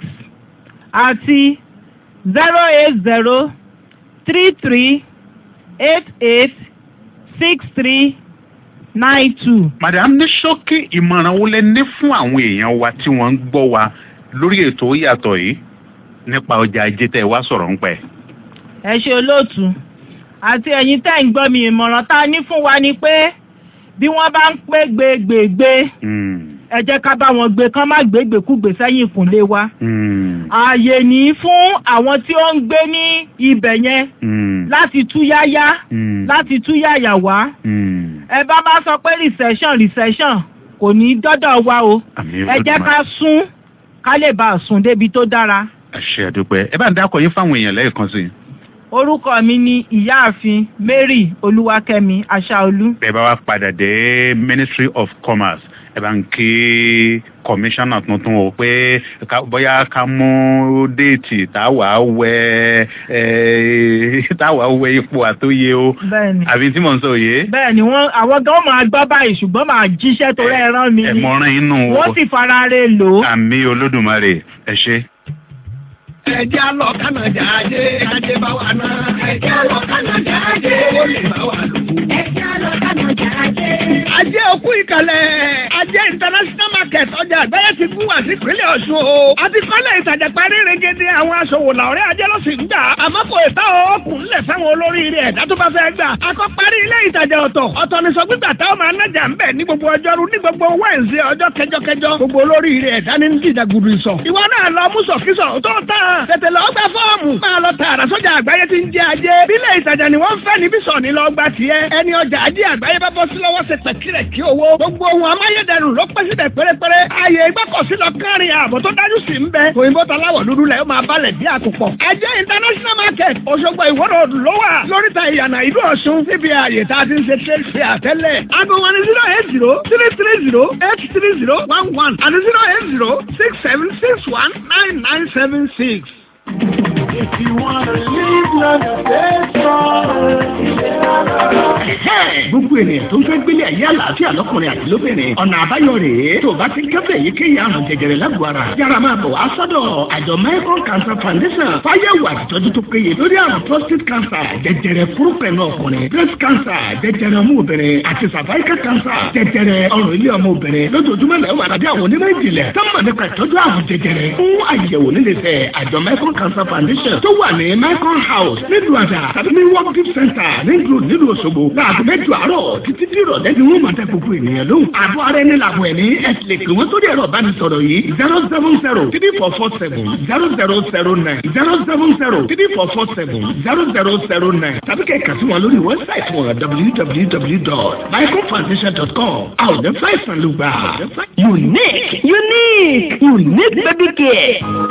àti zero eight zero three three eight eight six three nine two. madam ní ṣókí ìmọ̀ràn wo lẹ ní fún àwọn èèyàn wa tí wọ́n ń gbọ́ wa lórí ètò yàtọ̀ yìí nípa ọjà ajé tẹ́ ẹ wá sọ̀rọ̀ ń pẹ́. ẹ ṣe olóòtú àti ẹ̀yin tẹ́ ń gbọ́ mi ìmọ̀ràn tá a ní fún wa ni pé bí wọ́n bá ń pé gbégbègbè ẹ jẹ́ ká bá wọn gbé kán má gbégbèkúgbè sẹ́yìn ìkúnlé wa. ààyè ní fún àwọn tí ó ń gbé ní ibẹ̀ yẹn láti túyáyá láti túyáyà wá. ẹ bá bá sọ pé recession recession kò ní dọ́dọ̀ wa o ẹ jẹ́ ká sún ká lè bá a sùn débi tó dára. ẹ ṣe àdúpẹ́ ẹ bá ń dákọ̀ yín fáwọn èèyàn lẹ́ẹ̀kan sí i. orúkọ mi ni ìyáàfin mary olúwakẹ́mi aṣáolú. bẹ́ẹ̀ bá wá padà dé ministry of commerce ẹ bá ń kí kọmíṣánná tuntun o pé bóyá ká mú déètì táwa wẹ táwa wẹ ipò àtóye o bẹ́ẹ̀ni àbí tí mò ń sọ yé. bẹ́ẹ̀ni wọn àwọn gan máa gbọ́ báyìí ṣùgbọ́n máa jíṣẹ́ tó rẹ rán mi ẹ mọ̀ràn inú wọ́n sì fara re lò ó. àmì olódùmarè ẹ ṣe. ẹjẹ́ àlọ́ kánàjà ajé ajé bá wà náà. ẹjẹ́ àlọ́ kánàjà ajé ó lè bá wà lò. ẹjẹ́ àlọ́ kánàjà ajé. ajé òkú ìkàlẹ̀ ajé international market ọjà àgbáyé ti gún wá sí ìpínlẹ̀ ọ̀ṣun o. àti kọ́lẹ̀ ìtajà parí regede àwọn aṣòwò làwọ̀rẹ́ ajé ló sì ń gbà. àmọ́ kò ìta òkun lẹ̀ fẹ́wọn olóríire ẹ̀dá tó bá fẹ́ gbà. akọ́ parí ilé ìtajà ọ̀tọ̀ ọ̀tọ̀ ní sọ gbígbà táwọn máa nájà ń bẹ̀ ní gbogbo ọjọ́rú ní gbogbo wẹ́ǹsì ọjọ́ kẹjọkẹjọ gbogbo olóríire ẹ̀dá ní dídàgùdù ìsọ̀. ìwọ náà lọ mú sọ̀kísọ̀ tó tán tètè lọ gba fọ́ọ̀mù máa lọ tààrà sọ́jà àgbáyé tí ń jẹ ajé bílẹ̀ ìtajà ni wọ́n ń fẹ́ níbí sọ̀ ní lọ gba tiẹ̀ ẹni ọjà ajé àgbáyé bá bọ́ sí lọ́wọ́ ṣe pẹ̀kìrẹ̀ kí owó gbogbo ohun amáyédẹrùn ló pẹ́ síbẹ̀ pérépéré ààyè ìgbọ́kọ̀sí lọ kárin ààbò tó dájú sí ń bẹ òyìnbó taláwọ̀ dúdú lẹ̀ ó máa balẹ̀ bí àkùpọ̀ ajé international market Òṣogbo ìwọ́rọ̀ ló wà lóríta ìyànà ìlú Ọ̀ṣun níbi ààyè tá a ti ń ṣe trade fair tẹ́lẹ̀ aago wọn ni zero eight zero three three zero eight three zero one one àti zero eight zero six seven six one nine nine seven six. If you wanna live long and stay strong. gbogbo ènìyàn tó ń fẹ́ gbélé ayé àlàáfíà lọ́kùnrin àti lóbìnrin ọ̀nà àbáyọ rèé tó o bá ti kẹ́fẹ́ èyíkéyìí àrùn jẹjẹrẹ lágọ̀ọ́ ara yára máa bọ̀ wá sọ́dọ̀ àjọ Michael Cancer Foundation fáyẹ̀wò àtìtọ́jú tó péye lórí àrùn prostate cancer jẹjẹrẹ fúrúpẹ̀lú ọkùnrin breast cancer jẹjẹrẹ ọmú obìnrin àti cervical cancer jẹjẹrẹ ọrùn ilé ọmọ obìnrin lójoojúmọ́ lẹ́wọ̀ àtàdé àwọn onímọ̀ ìjìnlẹ̀ sọ́mọ̀ nípa ìtọ́jú àrùn jẹjẹrẹ fún àyẹ̀wò nílẹ̀fẹ̀ àjọ Michael Cancer Foundation tó wà ní Michael House nílùú àdà tàbí ní work gift center nílùú nílùú Òṣogbo láàbù mẹ́jọ àárọ̀ títí tí ìrọ̀lẹ́ ni wọ́n máa tẹ gbogbo ènìyàn lóhùn. àbọ̀ ara ẹni làbọ̀ ẹ̀mí ẹ̀sìn lè pè wọ́n sórí ẹ̀rọ ìbánisọ̀rọ̀ yìí zero seven zero three four four seven zero zero zero nine zero seven zero three four four seven zero zero zero nine tàbí kẹ̀kẹ́ sí wọn lórí wẹ́bsáìtì wọn www.michaelfoundation.com àwọn ọ̀dẹ́ fáìsàn ló gbà. unique unique unique baby care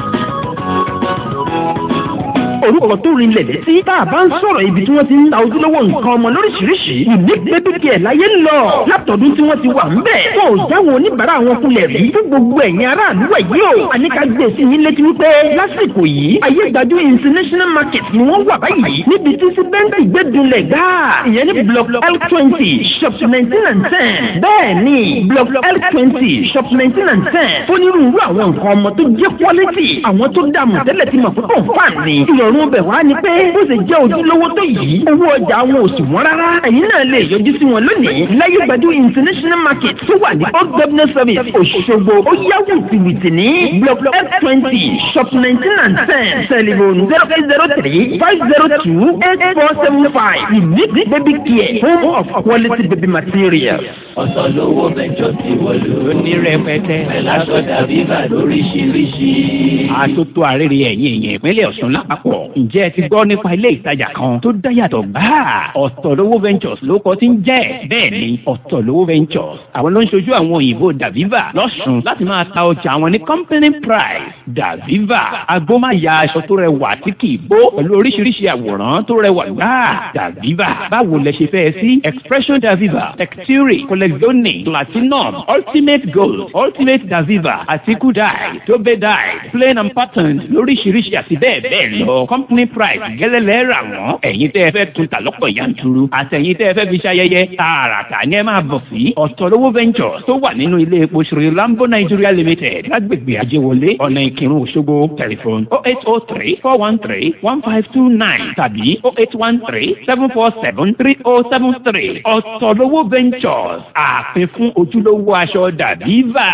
orúkọ tó rinlẹ̀ létí tá a bá ń sọ̀rọ̀ ibi tí wọ́n ti ń ta ojúlówó nǹkan ọmọ lóríṣiríṣi unique baby care láyé ń lọ látọ̀dún tí wọ́n ti wà ń bẹ̀. wọn ò jáwọ́ oníbàárà wọn kulẹ̀ rí fún gbogbo ẹ̀yin aráàlú ẹ̀ yìí o. àníkà gbé sí yín létí wípé lásìkò yìí ayé gbajú international market ni wọ́n wà báyìí níbi tí síbẹ́ńdì gbẹ́dúnlẹ̀ gáà ìyẹn ní block l twenty shop nineteen and ten bẹ́ẹ̀ ni block l twenty shop nineteen and ten fónírúurú àwọn nǹkan ọmọ tó jẹ́ quality àwọn tó dààmú tẹ́lẹ̀ ti mọ̀ pé kò fà ní ìrọ̀rùn ọ̀run bẹ̀ wá ni pé bó ṣe jẹ́ ojúlówó tó yìí owó ọjà wọn ò sì wọ́n rárá ẹ̀yin náà lè yọjú sí wọn lónìí láyé gbàdú international market tó wà ní old governor service Òṣogbo ó yá wìtìwìtì ní block f twenty shop nineteen and ten telephone zero eight zero three five zero two eight four seven five unique baby care home of quality baby materials. ọ̀sán lówó mẹ́jọ ti wọlé ní rẹpẹtẹ. ẹ̀láṣọ dàbí bà lóríṣiríṣi. àtótó àrèrè ẹ̀yìn èèyàn ìpínlẹ̀ Ọ̀ṣun lápapọ̀ ǹjẹ́ ẹ ti gbọ́ nípa ilé ìtajà kan tó dáyàtọ̀ gbáà ọ̀tọ̀lówó ventures ló kọ́ tí ń jẹ́ bẹ́ẹ̀ ni ọ̀tọ̀lówó ventures àwọn ló ń ṣojú àwọn òyìnbó daviva lọ́sùn láti máa ta ọjà àwọn ní company price daviva agbómáya aṣọ tó rẹwà tí kì í bó pẹ̀lú oríṣiríṣi àwòrán tó rẹwà gbáà daviva báwo lẹ ṣe fẹ́ sí expression daviva texture collezione platinum ultimate gold ultimate daviva àti kudai tobe dye plain and patterned lóríṣiríṣi àti bẹ́ẹ̀ bẹ́ẹ̀ lọ company price gẹ́lẹ́lẹ́ rà wọ́n ẹ̀yin tẹ́ ẹ fẹ́ tún ta lọ́pọ̀ yanturu àtẹ̀yin tẹ́ ẹ fẹ́ fi ṣayẹyẹ tààràtà ni ẹ máa bọ̀ sí ọ̀tọ̀lówó ventures tó wà nínú ilé epo Sri Lambo Nigeria Limited lágbègbè Ajéwọlé ọ̀nà Ìkírun Òṣogbo tẹlifon oh eight oh three four one three one five two nine tàbí oh eight one three seven four seven three oh seven three ọ̀tọ̀lówó ventures àpín fún ojúlówó aṣọ dàbíva.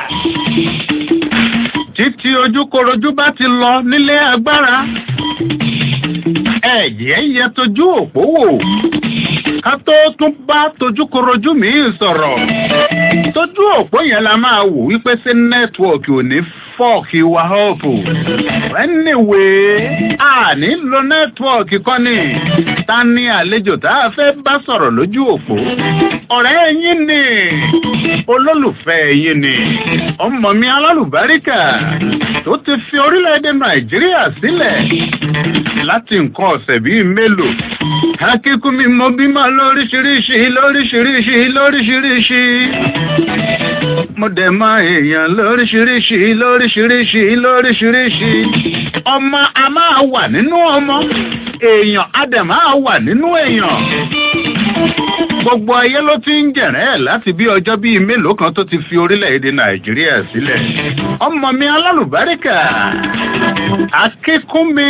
títí ojúkorojú bá ti lọ nílé agbára ẹ̀jẹ̀ yẹ tójú òpó wò ká tó tún bá tojúkorojú míì sọ̀rọ̀ tójú òpó yẹn la máa wò wípé sí nẹ́tíwọ̀kì ò ní fọ́ọ̀kì wa ọ̀pù anyway a ní lo nẹ́tíwọ̀kì kọ́ ni ta ni àlejò tá a fẹ́ bá sọ̀rọ̀ lójú òpó ọ̀rẹ́ yín ni olólùfẹ́ yín ni ọmọ mi alálùbáríkà tó ti fi orílẹ̀-èdè nàìjíríà sílẹ̀ láti nǹkan ọ̀sẹ̀ bíi mélòó akíkú mi mo bímọ lóríṣiríṣi lóríṣiríṣi lóríṣiríṣi mo dẹ̀ mọ èèyàn lóríṣiríṣi lóríṣiríṣi lóríṣiríṣi ọmọ a máa wà nínú ọmọ èèyàn a dẹ̀ máa wà nínú èèyàn gbogbo ayé ló ti ń jẹ̀rẹ́ ẹ̀ láti bí ọjọ́ bíi mélòó kan tó ti fi orílẹ̀-èdè nàìjíríà sílẹ̀ ọmọ mi alálùbáríkà akíkúnmi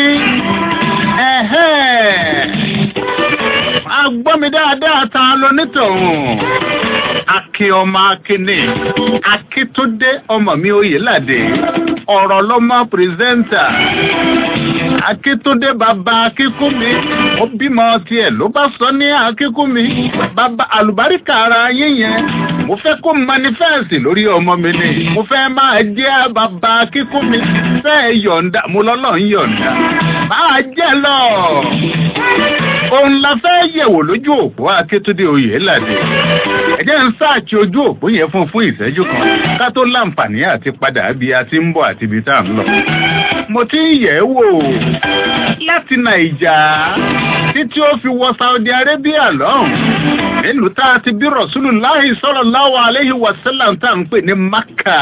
ẹ̀hẹ́ agbọ́mi dáadáa ta lonítọ̀hún akin ọmọ akínní akíntúndé ọmọ mi oyèládé ọ̀rọ̀ lọ́mọ pírẹsẹ́ńtà akíntúndé bàbá akínkúnmi ó bímọ tiẹ̀ ló bá sọ ní akínkúnmi bàbá àlùbáríkà ara yín yẹn mo fẹ́ kó manifẹ́ẹ̀sì lórí ọmọ mi ni mo fẹ́ máa jẹ́ bàbá akínkúnmi fẹ́ yọ̀ǹda mo lọ́lọ́ ń yọ̀ǹda máa jẹ́ lọ òun la fẹ́ yẹ̀wò lójú òpó akétúndé oyèládé ẹ jẹ́ ń sáàkì ojú òpó yẹn fún fún ìṣẹ́jú kan ká tó láǹfààní àti padà bí a ti ń bọ̀ àti ibi tá à ń lọ. mo ti ń yẹ̀ ẹ́ wò láti nàìjà títí ó fi wọ saudi arabia lọ́hùn nílùú tá a ti bí rasulullahi sallallahu alayhi wa sallam tá à ń pè ní maka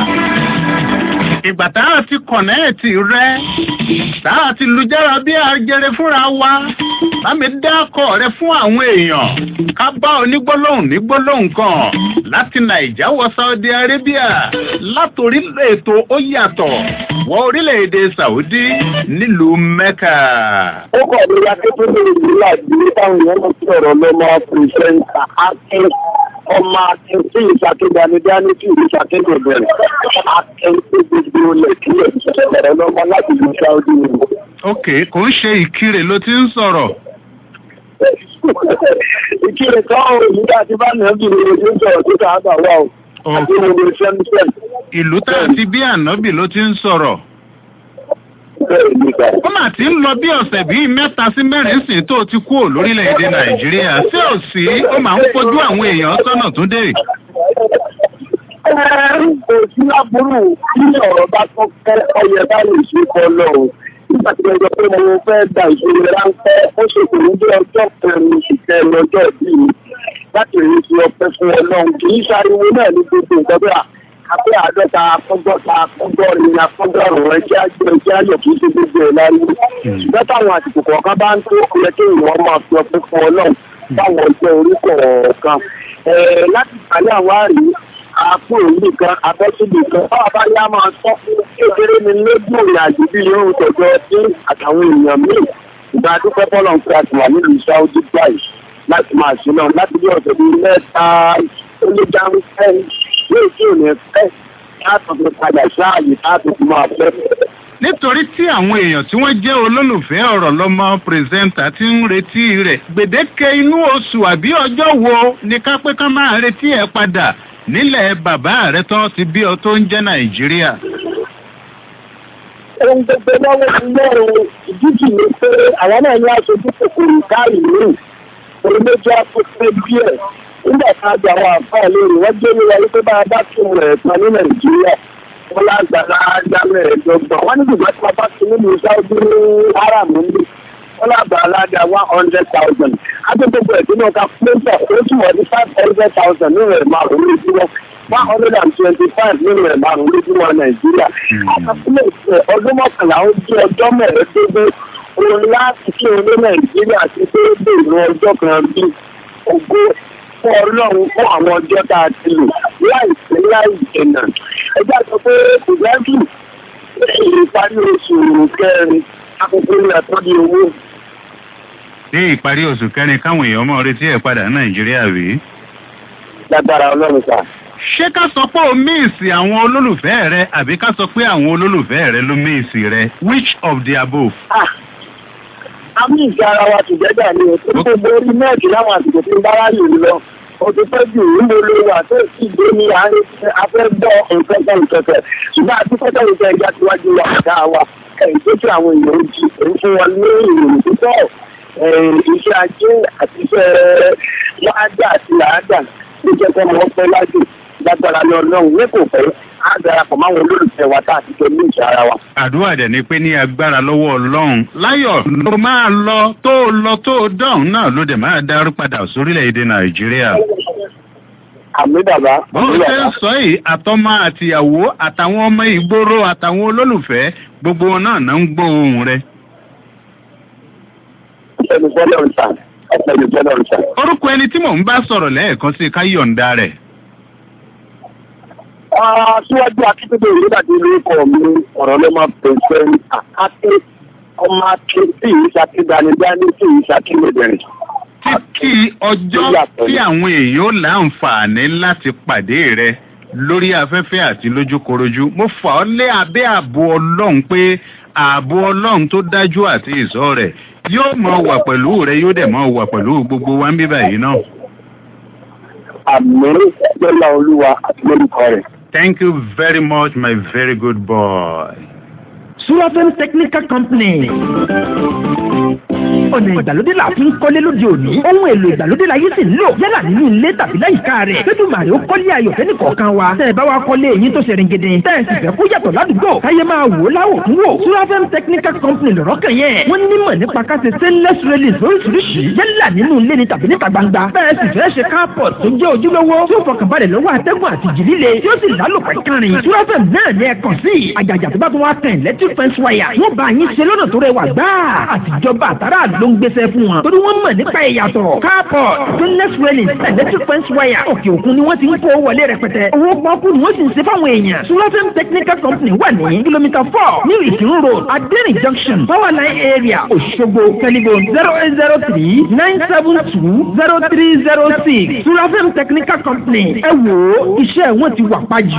ìgbà tá a ti kọ̀nẹ́ẹ̀tì rẹ tá a ti lùjára bí ajẹrẹ fúnra wa bámi dákọ̀ rẹ fún àwọn èèyàn ká bá onígbólóhùn nígbólóhùn kan láti nàìjà wọ saudi arabia látòrí ètò ó yàtọ̀ wọ orílẹ̀-èdè saudi nílùú mẹ́kà. ó kọ̀ ní akẹ́kọ̀ọ́ ìlú àgbélé táwọn èèyàn lọ sọ̀rọ̀ lọ́mọ pírẹsẹ̀ntà akin ọmọ akin tí ìṣàkéjani dání tí ìlú ṣàkéjọ bẹ̀rẹ̀ akin tó gbogbo lẹ̀ kílẹ̀ sọ̀rọ̀ lọ́mọ láti ìlú saudi nìyẹn. ok kò ń ṣe ìkirè ló ti ń sọ̀rọ̀. ìkirè kan ò ní ká ti bá nà bí ìlú tó sọ̀rọ̀ tó kà á bà wá o. àti ìlú sẹ́mísẹ́m. ìlú tá a ti bí ànábì ló ti ń sọ̀rọ̀. ó mà ti ń lọ bí ọ̀sẹ̀ bíi mẹ́ta sí mẹ́rin sìn tó ti kúrò lórílẹ̀‐èdè nàìjíríà sí ò sí ó máa ń fojú àwọn èèyàn sọ́nà tó dé. kò sí láburú tí ọ̀rọ̀ bá tọ́ kẹ́ ọyẹ bá lè ṣe kọ́ lọ́wọ́ nígbà tí mo sọ pé mo fẹ́ da ìṣòro ráńpẹ́ ó ṣe kò ní bí ọjọ́ kẹrin oṣù kẹrin ọjọ́ ìbí mi láti rí ti ọpẹ́ fún ọlọ́run kì í ṣariwo náà ní gbogbo nǹkan bí i àpé àádọ́ta akọ́gọ́ta akọ́gọ́rin akọ́gọ́rùn-ún ẹjẹ́ àjọ ẹjẹ́ àyọ̀ kì í ṣe gbogbo ẹ̀ láriwo ṣùgbọ́n táwọn àsìkò kọ̀ọ̀kan bá ń tó yẹ kí ìwọ́n máa fi ọpẹ́ fún ọlọ́run báwọn ọjọ́ orí kọ̀ọ̀kan láti ìpàdé àwọn àrí àpò òní kan abẹ́sílì kan báwa bá yá máa sọ kékeré ni lójú ìrìnàjò bí yóò tọjọ sí àtàwọn èèyàn míì ìgbà dúpẹ́ bọ́lọ̀ ń fi àtìwà nílùú saudi báyìí láti máa ṣe náà láti bí ọ̀sẹ̀ bíi mẹ́ta ó lé dáhùn sẹ́yìn yóò tí ò ní fẹ́ láti fi padà sáàyè láti fi máa fẹ́. nítorí tí àwọn èèyàn tí wọ́n jẹ́ olólùfẹ́ ọ̀rọ̀ lọ́mọ pírẹsẹ́ńtà ti ń retí rẹ̀ gbèdéke inú oṣù àbí ọjọ́ wo ni ká pé ká máa retí ẹ̀ padà nílẹ̀ bàbá rẹ tó ti bí ọ tó ń jẹ́ nàìjíríà. ohun gbogbo lọ́wọ́ ti lọ́rùn ìdíjì ni pé àwọn náà ní aṣojú kòkòrò káàrí mi orí méjì afẹ́fẹ́ díẹ̀ nígbà tá a gba àwọn àǹfààní lórí wọ́n gbé mi wọlé pé bá a bá tún rẹ̀ tán ní nàìjíríà wọ́n lágbára dámẹ́ ẹ̀dọ́gbọ̀n wọ́n ní ìgbà tí wọ́n bá tún nínú sáúdí ní haram níbi wọ́n lágbára ládàá one hundred thousand agbègbè ẹ̀dínú ọ̀ka fúlẹ́ńtà ó tún wọ́n ní five hundred thousand nínú ẹ̀ márùn-ún lójúmọ́ one hundred and twenty-five nínú ẹ̀ márùn-ún lójúmọ́ nàìjíríà àkàtúntò ọdún mọ́kànlá ó jẹ́ ọjọ́ mẹ́ẹ̀ẹ́dógún òun láti kí olé nàìjíríà ti tó dèrò ọjọ́ kan bí ògo fún ọlọ́run fún àwọn ọjọ́ tá a ti lò láìpẹ́ láì jẹ̀nà ẹgbẹ́ sọ pé ìgbàgbù ìparí oṣù kẹrin akókó ní àtọ́jú owó ní ìparí oṣù kẹrin káwọn èèyàn mọ̀ retí ẹ̀ padà ní nàìjíríà rí. lágbára ọlọ́run sà. ṣé ká sọ pé o míìsì àwọn olólùfẹ́ rẹ àbí ká sọ pé àwọn olólùfẹ́ rẹ ló míìsì rẹ which of the above. a mú ìgbà ara wa tùgẹ́dà ni o tó gbogbo orí mẹ́ẹ̀kì láwọn àsìkò tí ń bá ráyè lọ o ti pẹ́ jù níbo ló wà tó sì gbé ní àárín afẹ́ gbọ́ nǹkan kan kẹ̀kẹ́ ṣùgbọ́n àti pẹ́tẹ́ ìfẹ́ ẹja síwájú wa ọ̀gá wa ẹ̀yìn tó kí àwọn èèyàn ó jí èyí fún wọn ní ìròyìn púpọ̀ iṣẹ́ ajé àti iṣẹ́ láàdà àti làádà ló jẹ́ kọ́ ọmọ pẹ́ lájò lágbára lọ lọ́hùn ní kò pẹ́ á darapọ̀ máwọn olólùfẹ́ wa tá àti tẹ̀lé ìṣẹ́ ara wa. àdúrà dẹ̀ ni pé ní agbára lọ́wọ́ ọlọ́run láyọ̀ ló máa lọ tó lọ tó dọ̀hún náà ló dẹ̀ máa darí padà sórílẹ̀-èdè nàìjíríà. àmì bàbá. bó ṣe ń sọ yìí àtọmọ àtìyàwó àtàwọn ọmọ ìgboro àtàwọn olólùfẹ́ gbogbo wọn náà náà ń gbọ́ ohùn rẹ. ẹni fọlọ́ ń sà ẹni fọlọ́ ń sà. orúkọ ẹni tí mò ń bá sọ̀rọ̀ lẹ́ẹ̀kan sí ká yọ̀ǹda rẹ̀. síwájú akíndé ìrúdàdé lórúkọ mi ọ̀rọ̀ ló máa pèsè àkáké ọmọ aké tí ìṣàkídanidání tí ìṣàkíndẹ̀rẹ̀. kí ọjọ́ tí àwọn èèyàn ó láǹfààní láti pàdé rẹ lórí afẹ́fẹ́ àti lójúkorojú mo fà ọ́ lé abẹ́ ààbò ọlọ́run pé ààbò ọlọ́run tó dájú àti ìsọ́ rẹ̀ yóò mọ wà pẹ̀lú rẹ yóò dẹ̀ mọ wà pẹ̀lú gbogbo wa ń bíbà yìí náà. àmì lọ́la olúwa àti lórúkọ rẹ̀. thank you very much my very good boy. Sulafem Technical Company. ọ̀nà ìgbàlódé la fi ń kọ́lé lóde òní. ohun èlò ìgbàlódé la yìí sì ń lò yálà nínú ilé tàbí láyìíká rẹ̀. lẹ́dùnmáre ó kọ́lé ayọ̀ fẹ́ni kọ̀ọ̀kan wa. tẹ́ ẹ bá wa kọ́lé eyín tó ṣe ringede. tẹ́ ẹ sì fẹ́ kó yàtọ̀ ládùúgbò. káyé máa wò ó láwò fún wò. Sulafem Technical Company lọ̀rọ̀ kan yẹn. wọ́n nímọ̀ nípa ká ṣe stainless railings lóríṣiríṣi. yálà nínú ilé ni tàbí níta gbangba. bẹ́ẹ̀ sì fẹ́ ṣe carport tó jẹ́ ojúlówó. tí ó fọkànbalẹ̀ lọ́wọ́ atẹ́gùn àti jì líle. tí ó sì lálòpẹ́ kárin. Sulafem náà ní ẹ kàn sí. àjàjà tó bá tún wá tẹ̀ electric fence wire. wọ́n bá yín ṣe lọ́nà tó rẹwà gbáà. àtijọba àtàrà ló ń gbéṣẹ́ fún wọn. torí wọ́n mọ̀ nípa ìyàtọ̀. carport stainless railings electric fence wire. òkè òkun ni wọ́n ti ń kó wọlé rẹpẹtẹ. owó pọ́ọ́kú ni wọ́n sì ń ṣe fáwọn èèyàn. Sulafem Technical Company wà ní kìlómítà four ní ìkírun road adẹ́rìn junction powerline area Òṣogbo telephone zero eight zero three nine seven two zero three zero six Sulafem Technical Company ẹ wò ó iṣẹ́ wọn ti wà pàjù.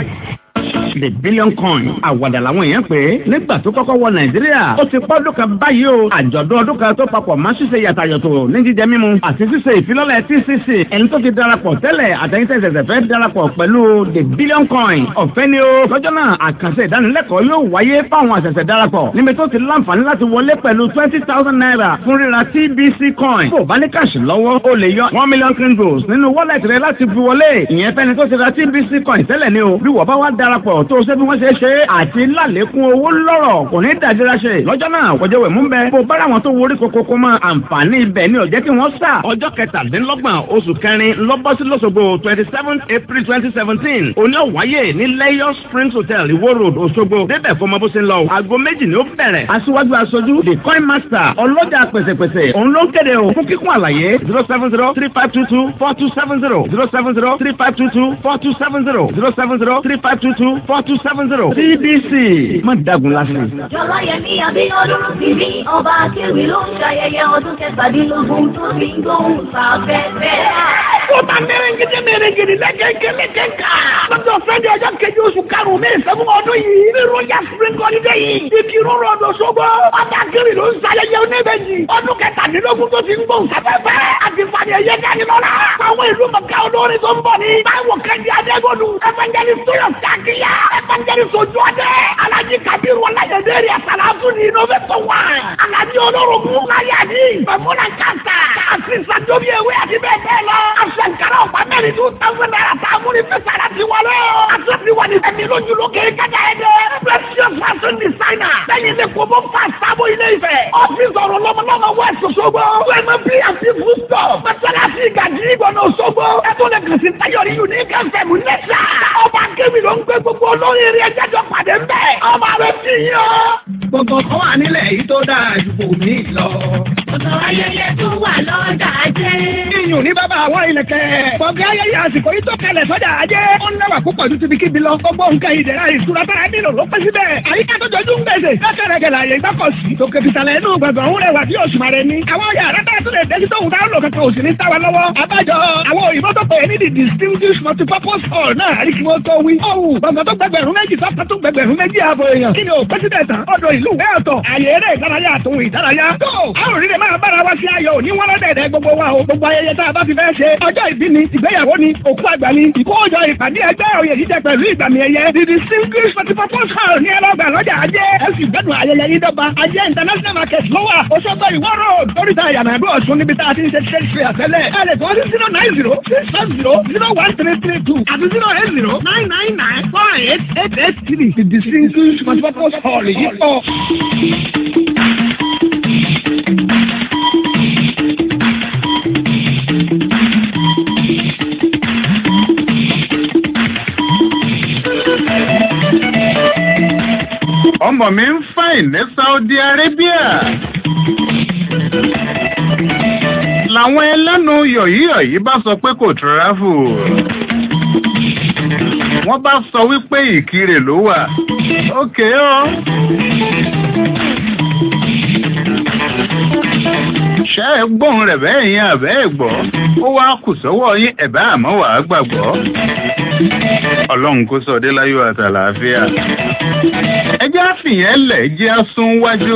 the billion coin àwàdà làwọn èèyàn pé nígbà tó kọ́kọ́ wọ nàìjíríà ó ti pọ́ ọdún kan báyìí o àjọ̀dún ọdún kan tó papọ̀ máa ṣíṣe yàtàyọ̀tò ní jíjẹ mímu àti ṣíṣe ìfilọ́lẹ̀ tcc ẹni tó ti darapọ̀ tẹ́lẹ̀ àtẹ̀yìntẹ̀ ṣẹ̀ṣẹ̀ fẹ́ darapọ̀ pẹ̀lú the billion coin ọ̀fẹ́ ni o lọ́jọ́ náà àkànṣe ìdánilẹ́kọ̀ọ́ yóò wáyé fáwọn àṣẹ̀ṣẹ̀ darapọ̀ níbi tó ti láǹfààní láti wọlé pẹ̀lú twenty thousand naira fún ríra tbc coin bó o bá ní káàṣì lọ́wọ́ o lè yọ one million kringles nínú wallet rẹ láti fi wọlé ìyẹn fẹ́ni tó ti ra tbc coin tẹ́lẹ̀ ni o bí wọ́n bá wá darapọ̀ tó ṣe bí wọ́n ṣe ṣe àti lálékún owó lọ́rọ̀ kò ní dàdíra ṣe lọ́jọ́ náà kọjá wẹ̀ mú bẹ bó bára wọn tó worí kokoko mọ àǹfààní ibẹ̀ ni ò jẹ́ kí wọ́n sà ọjọ́ kẹtàdínlọ́gbọ̀n oṣù kẹrin lọ́bọ́sí lọ́sọ̀gbọ̀ twenty seven april twenty seventeen òní ọ̀wáyé ní lẹ́yọ̀ springs hotel ìwó road òṣogbo débẹ̀ fọmọ bó ṣe ń lọ aago méjì ni ó bẹ̀rẹ̀ aṣíwájú aṣojú the coin master ọlọ́jà pẹ̀sẹ̀pẹ̀sẹ̀ òun ló ń kéde o fún kíkún àlàyé zero seven zero three five two two four two seven zero zero seven zero three five two two four two seven zero zero seven zero three five two two four two seven zero cdc má dagun lásán. Jọláyẹmí Abíọ́dún ti ní ọba akéwì ló ń ṣayẹyẹ ọdún kẹtàdínlógún tó fi ń gbóhùn sáfẹ́fẹ́. Ó ta mẹ́rẹ̀ngídé mẹ́rẹ̀ngídé lẹ́kẹ̀kẹ́ lẹ́kẹ̀ká. Lọ́jọ́ Fẹ́dẹ̀ ọjọ́ kejì oṣù karùn-ún ní ìṣẹ́gun ọdún yìí. Ní Royal Spring Holiday yìí. Ibi rúrú ọdún ṣogbó. Ọba akéwì ló ń ṣayẹyẹ oníbejì. Ọdún kẹtàdínlógún tó fi ń gbóhùn sáfẹ́fẹ́. Àti fàdé ẹyẹ dání lọ́la. Àwọn ìlú mọ̀ká olórin tó ń bọ̀ ní. Báwo kẹ́ndí Adégolu. Evangelist Tóyọ̀ Sàkíyà. Evangelist Ojú Ọdẹ. Alhaji Kabiru Ọláyẹdẹ rẹ̀ Sàlátù ní Innovator One. Alhaji Olórogún Láyàdí. Bẹ̀múnà Kàńtà. Kàásì Sàdóbi Ewé àti bẹ́ẹ̀ bẹ́ẹ̀ lọ. Aṣèǹkárá ọ̀pá mẹ́rin two thousand naira tá a mú ní fẹsẹ̀ láti wọlé o. Aṣọ ti wà ní ẹ̀mí lójú lókè kájà ẹ̀ dẹ́. Precious fashion designer. Lẹ́yìn ní kò bó fà sábò ilé ìfẹ́. Ọ́fíìsì ọ̀rọ̀ lọ́mọlọ́mọ West Òṣogbo. Wẹ́mọ̀ bí àti Foodstop. Mẹ́tàlásì ìgàdí ìgbọ̀nà Òṣogbo. Ẹ̀tọ́ lè kàn sí Táyọ̀rí Unique FM Nẹ́sà. Ọba Kébì ló ń gbé gbogbo olórin eré ẹjẹ́jọ́ pàdé pàdé ń bẹ̀. ọmọ rẹ ti yàn. gbogbo kan wà nílẹ̀ yìí tó dáa ju kò mí lọ. Ọ̀sán ayẹyẹ tó wà lọ́jà ajé. iyùn ní bàbá àwọn ìlẹ̀kẹ̀. gbọ̀ngàn ayẹyẹ àsìkò yìí tó kalẹ̀ sọ́jà ajé. ó ń lẹ́wà púpọ̀ ju tibi kíbi lọ. gbogbo nǹkan ìdẹ̀ra ìtura tára nílò ló pẹ́ síbẹ̀. àyíká tó jọjú ń gbèsè. lọ́kẹ̀rẹ̀kẹ̀ láàyè gbọ́kọ̀sí. tòkè fìtàlẹ̀ inú gbọ̀ngàn òun rẹwà bí oṣù màrẹ ni. àwọn yàrá tá a tún lè dẹ́sí tóun táwọn lò kankan òsì ní táwa lọ́wọ́. àbájọ àwọn òyìnbó tó pè é ní the distinguished multipurpose hall náà àrí kí wọ́n tó wí. ọ̀hún gbọ̀ngàn tó gbẹgbẹ̀rún méjì sọ́kàn tó gbẹgbẹ̀rún méjì ààbò èèyàn. kí ni o president ọ̀dọ̀ ìlú ìwé ọ̀tọ̀ àyè eré ìdárayá àtòhun ìdárayá. tó àwọn òrìrì máa bára wa sí ayọ̀ òní wọ́n lọ́dẹ̀ẹ̀dẹ̀ gbogbo wa o gbogbo ayẹyẹ tá a bá fi fẹ́ ṣe. ọjọ́ ìbí ni ìgbéyàwó ni òkú àgbà ni ìkójọ ìpàdé ẹgbẹ́ òye jíjẹ pẹ̀lú ìgbàmì ẹ̀yẹ. the distinguished multipurpose hall ní ẹlọ́gbà lọ́jà ajé. ẹ sì gbẹ́dùn ayẹyẹ yìí dọ́gba. ajé international market ló wà. Òṣogbo ìwọ road oríta ìyànàdó ọ̀ṣun níbi tá a ti ń ṣe trade fair tẹ́lẹ̀. ẹ lè tọ́ sí zero nine zero six five zero zero one three three two àti zero eight zero nine nine nine four eight eight eight three. the distinguished multipurpose hall yìí pọ̀. ọmọ mi ń fàìn ní Saudi Arabia làwọn ẹlẹ́nu yọ̀yíyọ̀yí bá sọ pé kò tìráfù wọ́n bá sọ wípé ìkirè ló wà ókè ó ṣe é gbóhùn rẹ̀ bẹ́ẹ̀ yẹn àbẹ́ ẹ̀ gbọ́ ó wá kù sọ́wọ́ yín ẹ̀bá àmọ́ wàá gbàgbọ́ ọlọ́run kó sọ dé láyọ̀ àtàlàáfíà ẹjẹ́ àfihàn lẹ̀ jẹ́ àsún wájú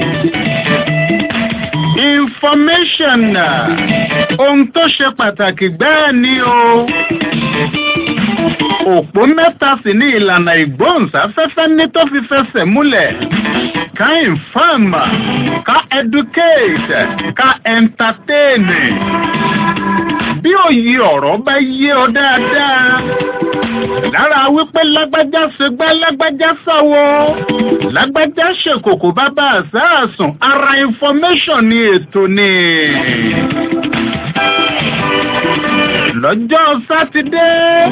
information ohun tó ṣe pàtàkì gbáà ni o òpó mẹ́ta sì ní ìlànà ìgbóhùnsáfẹ́fẹ́ ní tó fi fẹsẹ̀ múlẹ̀ ká inform ká educate ká entertain bí òye ọ̀rọ̀ bá yé ọ dáadáa lára wípé lágbájá ṣe gbá lágbájá sáwọ lágbájá ṣèkòkò bàbá àṣàṣùn ara information ni ètò ni lọ́jọ́ sátidé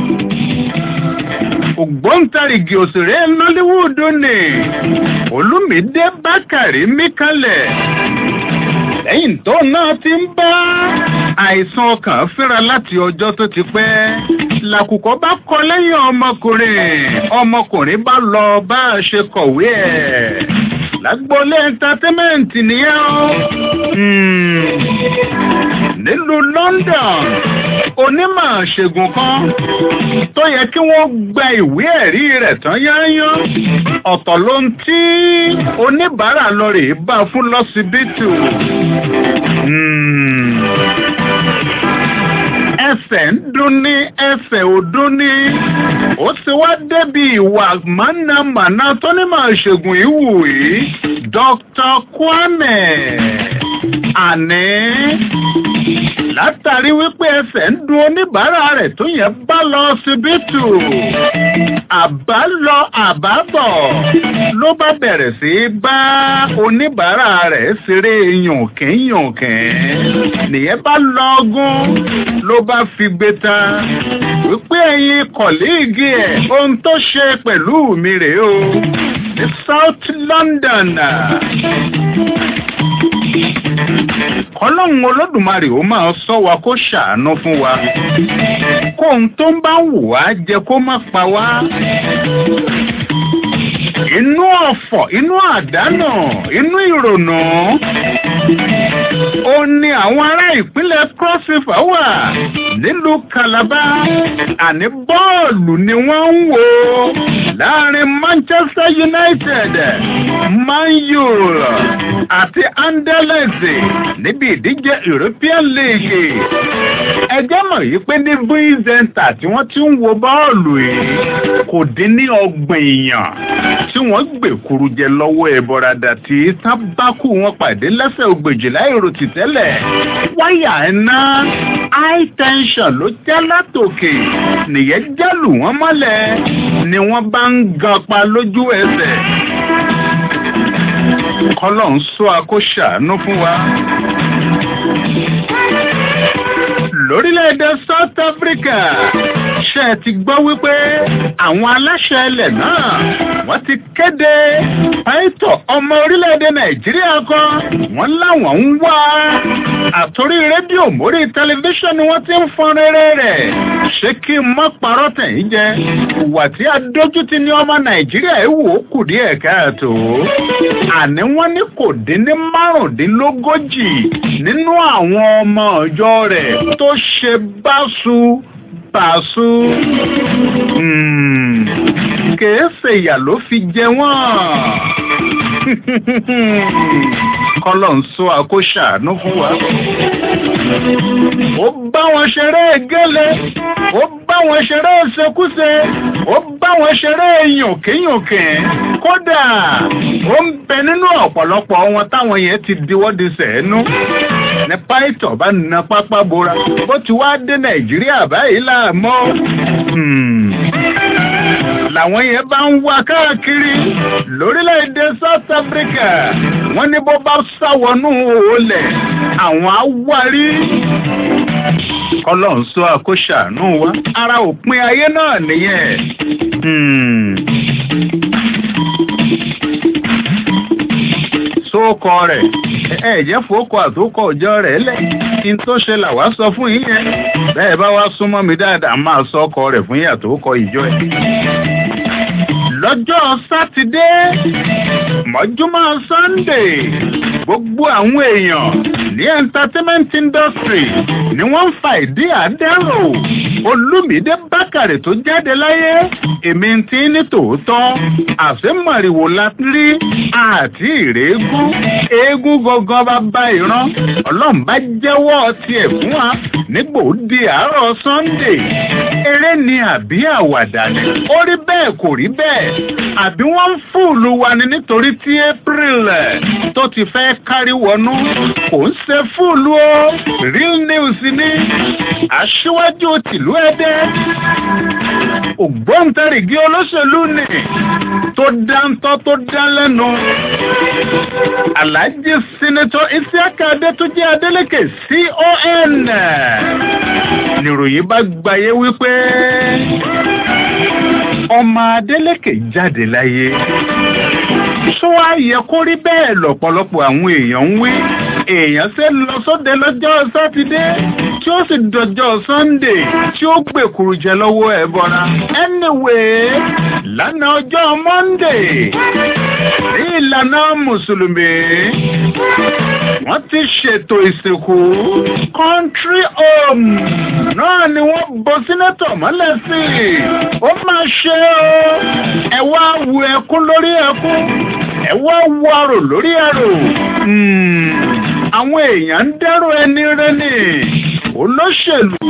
ògbóǹtarìgì òṣèré nollywood ni olùmídé bákàrí míkalẹ̀ lẹ́yìn tó náà ti ń bá àìsàn ọkàn fínra láti ọjọ́ tó ti pẹ́ làkùkọ bá kọ lẹ́yìn ọmọkùnrin ọmọkùnrin bá lọ bá a ṣe kọ̀wé ẹ̀ lágbólé ẹńtátẹ́mẹ́ǹtì nìyẹn o nílùú London onímọ̀ ṣègùn kan tó yẹ kí wọ́n gba ìwé ẹ̀rí rẹ̀ tán yányán ọ̀tọ̀ ló ń tí oníbàárà lọ rèé bá fún lọ́sibítù ẹsẹ̀ ń dún ní ẹsẹ̀ ò dún ní ó ti wá débi ìwà mọ̀nàmọ́ná tó ní máa ṣègùn ìwù yìí Dr. Kwame àní látàrí wípé ẹsẹ̀ ń dun oníbàárà rẹ̀ tó yẹ bá lọ síbítù àbálọ àbábọ̀ ló bá bẹ̀rẹ̀ sí í bá oníbàárà rẹ̀ ṣeré yànkínyànkín nìyẹn bá lọ́gùn ló bá fi gbé ta wípé ẹ̀yin kọ̀líìgì ẹ̀ ohun tó ṣe pẹ̀lú mi rèé o ní South London kọlọ́hún olódùmarè ó máa sọ wa kó ṣàánú fún wa kóhun tó ń bá wù wá jẹ kó má pa wá inú ọ̀fọ̀ inú àdánù inú ìrònú ó ní àwọn ará ìpínlẹ̀ cross river wà nílùú Calabar àní bọ́ọ̀lù ni wọ́n ń wò láàrin Manchester United Man U àti Anderlecht níbi ìdíje European League ẹjẹ́ mọ̀ yìí pé ní vizenta tí wọ́n ti ń wo bọ́ọ̀lù yìí kò dín ní ọgbọ̀n èèyàn tí wọ́n gbèkuru jẹ lọ́wọ́ ẹ̀bọ̀radà tí tábàkù wọn pàdé lẹ́sẹ̀ ògbèjìlá èrò tìtẹ́lẹ̀ wáyà iná high tension ló jẹ́ látòkè nìyẹn jálù wọ́n mọ́lẹ̀ ni wọ́n bá ń gan pa lójú ẹsẹ̀ kọ́lọ̀ ń sọ akóṣàánú fún wa lórílẹ̀‐èdè South Africa ṣe é ti gbọ́ wípé àwọn aláṣẹ ilẹ̀ náà wọ́n ti kéde pàìtọ̀ ọmọ orílẹ̀-èdè nàìjíríà kan wọ́n láwọn ń wá àtòrí rédíò mórí tẹlifíṣàn ni wọ́n ti ń fọn rere rẹ̀ ṣé kí n má parọ́ tẹ̀yìn jẹ ìwà tí adójútì ní ọmọ nàìjíríà ẹ̀ wò ó kù díẹ̀ káàtó àní wọ́n ní kò dín ní márùndínlógójì nínú àwọn ọmọ ọjọ́ rẹ̀ tó ṣe báṣu báṣu kèé ṣèyà ló fi jẹ wọ́n kọ́lọ̀ ń sọ àkóṣàánú fún wa. ó bá wọn ṣeré gẹ́lẹ́ ó bá wọn ṣeré ṣekúṣe ó bá wọn ṣeré yànkínyànkí kódà ó ń bẹ nínú ọ̀pọ̀lọpọ̀ wọn táwọn yẹn ti diwọ́ di sẹ́ẹ̀nú ní pàìtọ̀ bá na pápá bora bó ti wá dé nàìjíríà báyìí láàmọ́ làwọn yẹn bá ń wá káàkiri lórílẹ̀‐èdè south africa wọ́n ní bó bá sáwọnú olè àwọn awárí ọlọ́run sọ àkóṣàánú wa ara òpin ayé náà nìyẹn. sóòkọ rẹ̀ ẹ jẹ́ fòókọ àtòkọ ọjọ́ rẹ̀ lẹ̀ kí n tó ṣe làwa sọ fún yín yẹn bẹ́ẹ̀ bá wá súnmọ́ mi dáadáa máa sọ ọkọ rẹ̀ fún yín àtòkọ ìjọ ẹ̀ lọ́jọ́ sátidé mọ́júmọ́ sunday gbogbo àwọn èèyàn ní entertainment industry ni wọ́n ń fa ìdí àdẹ́rò olùmídé bákàrè tó jáde láyé èmi ti ní tòótọ́ àfẹ́mọ̀rìwò la rí àti ìrèégún eégún gangan bá bá ìran ọlọ́run bá jẹ́wọ́ tiẹ̀ fún wa nígbò di àárọ̀ sunday eré ni àbí àwàdà ni ó rí bẹ́ẹ̀ kò rí bẹ́ẹ̀ àbí wọ́n ń fúùlù wa ni nítorí tí april tó ti fẹ́ kárí wọnú kò ń ṣe fúùlù o real news ni aṣíwájú tìlú ẹdẹ ògbóǹtarìgì olóṣèlú ni tó dáńtọ́ tó dá lẹ́nu alhaji sinetọ isiaka adétúnjẹ adélèké con nìròyìn bá gbayé wípé ọmọ adélèké jáde láyé ṣó wá yẹ kó rí bẹ́ẹ̀ lọ̀pọ̀lọpọ̀ àwọn èèyàn ń wí èèyàn ṣe lọ sóde lọ́jọ́ sátidé tí ó sì dọjọ́ sunday tí ó gbèkúrú jẹ lọ́wọ́ ẹ̀ bọ́ra anyway lánàá ọjọ́ monday ní ìlànà mùsùlùmí wọ́n ti ṣètò ìsìnkú country home náà ni wọ́n bọ sínétọ̀ mọ́lẹ̀ sí ó máa ṣe o ẹ wá wu ẹkún lórí ẹkún ẹ wá wu arò lórí arò àwọn èèyàn ń dẹ́rù ẹni rẹ́ni olóṣèlú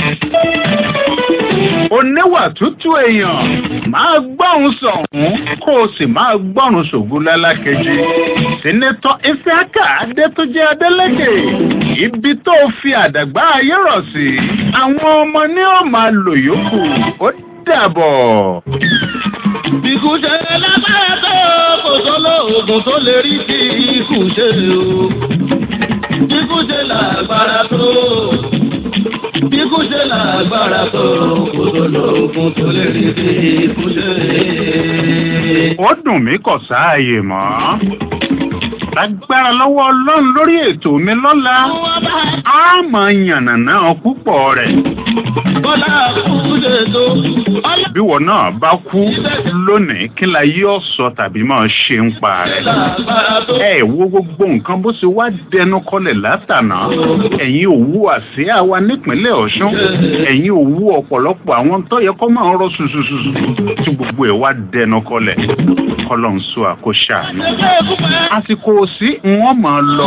oníwà tútù èèyàn máa gbọ́run sọ̀hún kó o sì máa gbọ́run ṣògùn lálákejì sínétọ́ ifeaka adétúnjẹ adélèké ibi tó fi àdàgbà ayé rọ̀ sí àwọn ọmọ ní ó máa lò yòókù ó dàbọ̀. Ikú ṣe lágbára tó kò sọ́lọ́ oògùn tó lè rí sí ikú ṣe o. Ikú ṣe lágbára tó. Ikú ṣe lágbára tó kò sọ́lọ́ oògùn tó lè rí sí ikú ṣe. ó dùn mí kọ̀ sáàyè mọ́ lágbára lọ́wọ́ ọlọ́run lórí ètò mi lọ́la á mọ̀ yànnàná púpọ̀ rẹ̀. Bọ́lá kú ṣe tó. bí wọn náà bá kú lónìí kí la yí ọ̀sọ̀ tàbí máa ṣe ń pa rẹ̀. ẹ wo gbogbo nǹkan bó ṣe wá dẹnu kọlẹ̀ látànà ẹ̀yin òwú àsíá wa nípínlẹ̀ ọ̀ṣun ẹ̀yin òwú ọ̀pọ̀lọpọ̀ àwọn tó yẹ kó máa ń rọ ṣùṣùṣùṣù tí gbogbo ẹ̀ wá dẹnu kọlẹ̀ kọlọ̀ ń sọ àkóṣà àná. àsìkò sí wọn máa lọ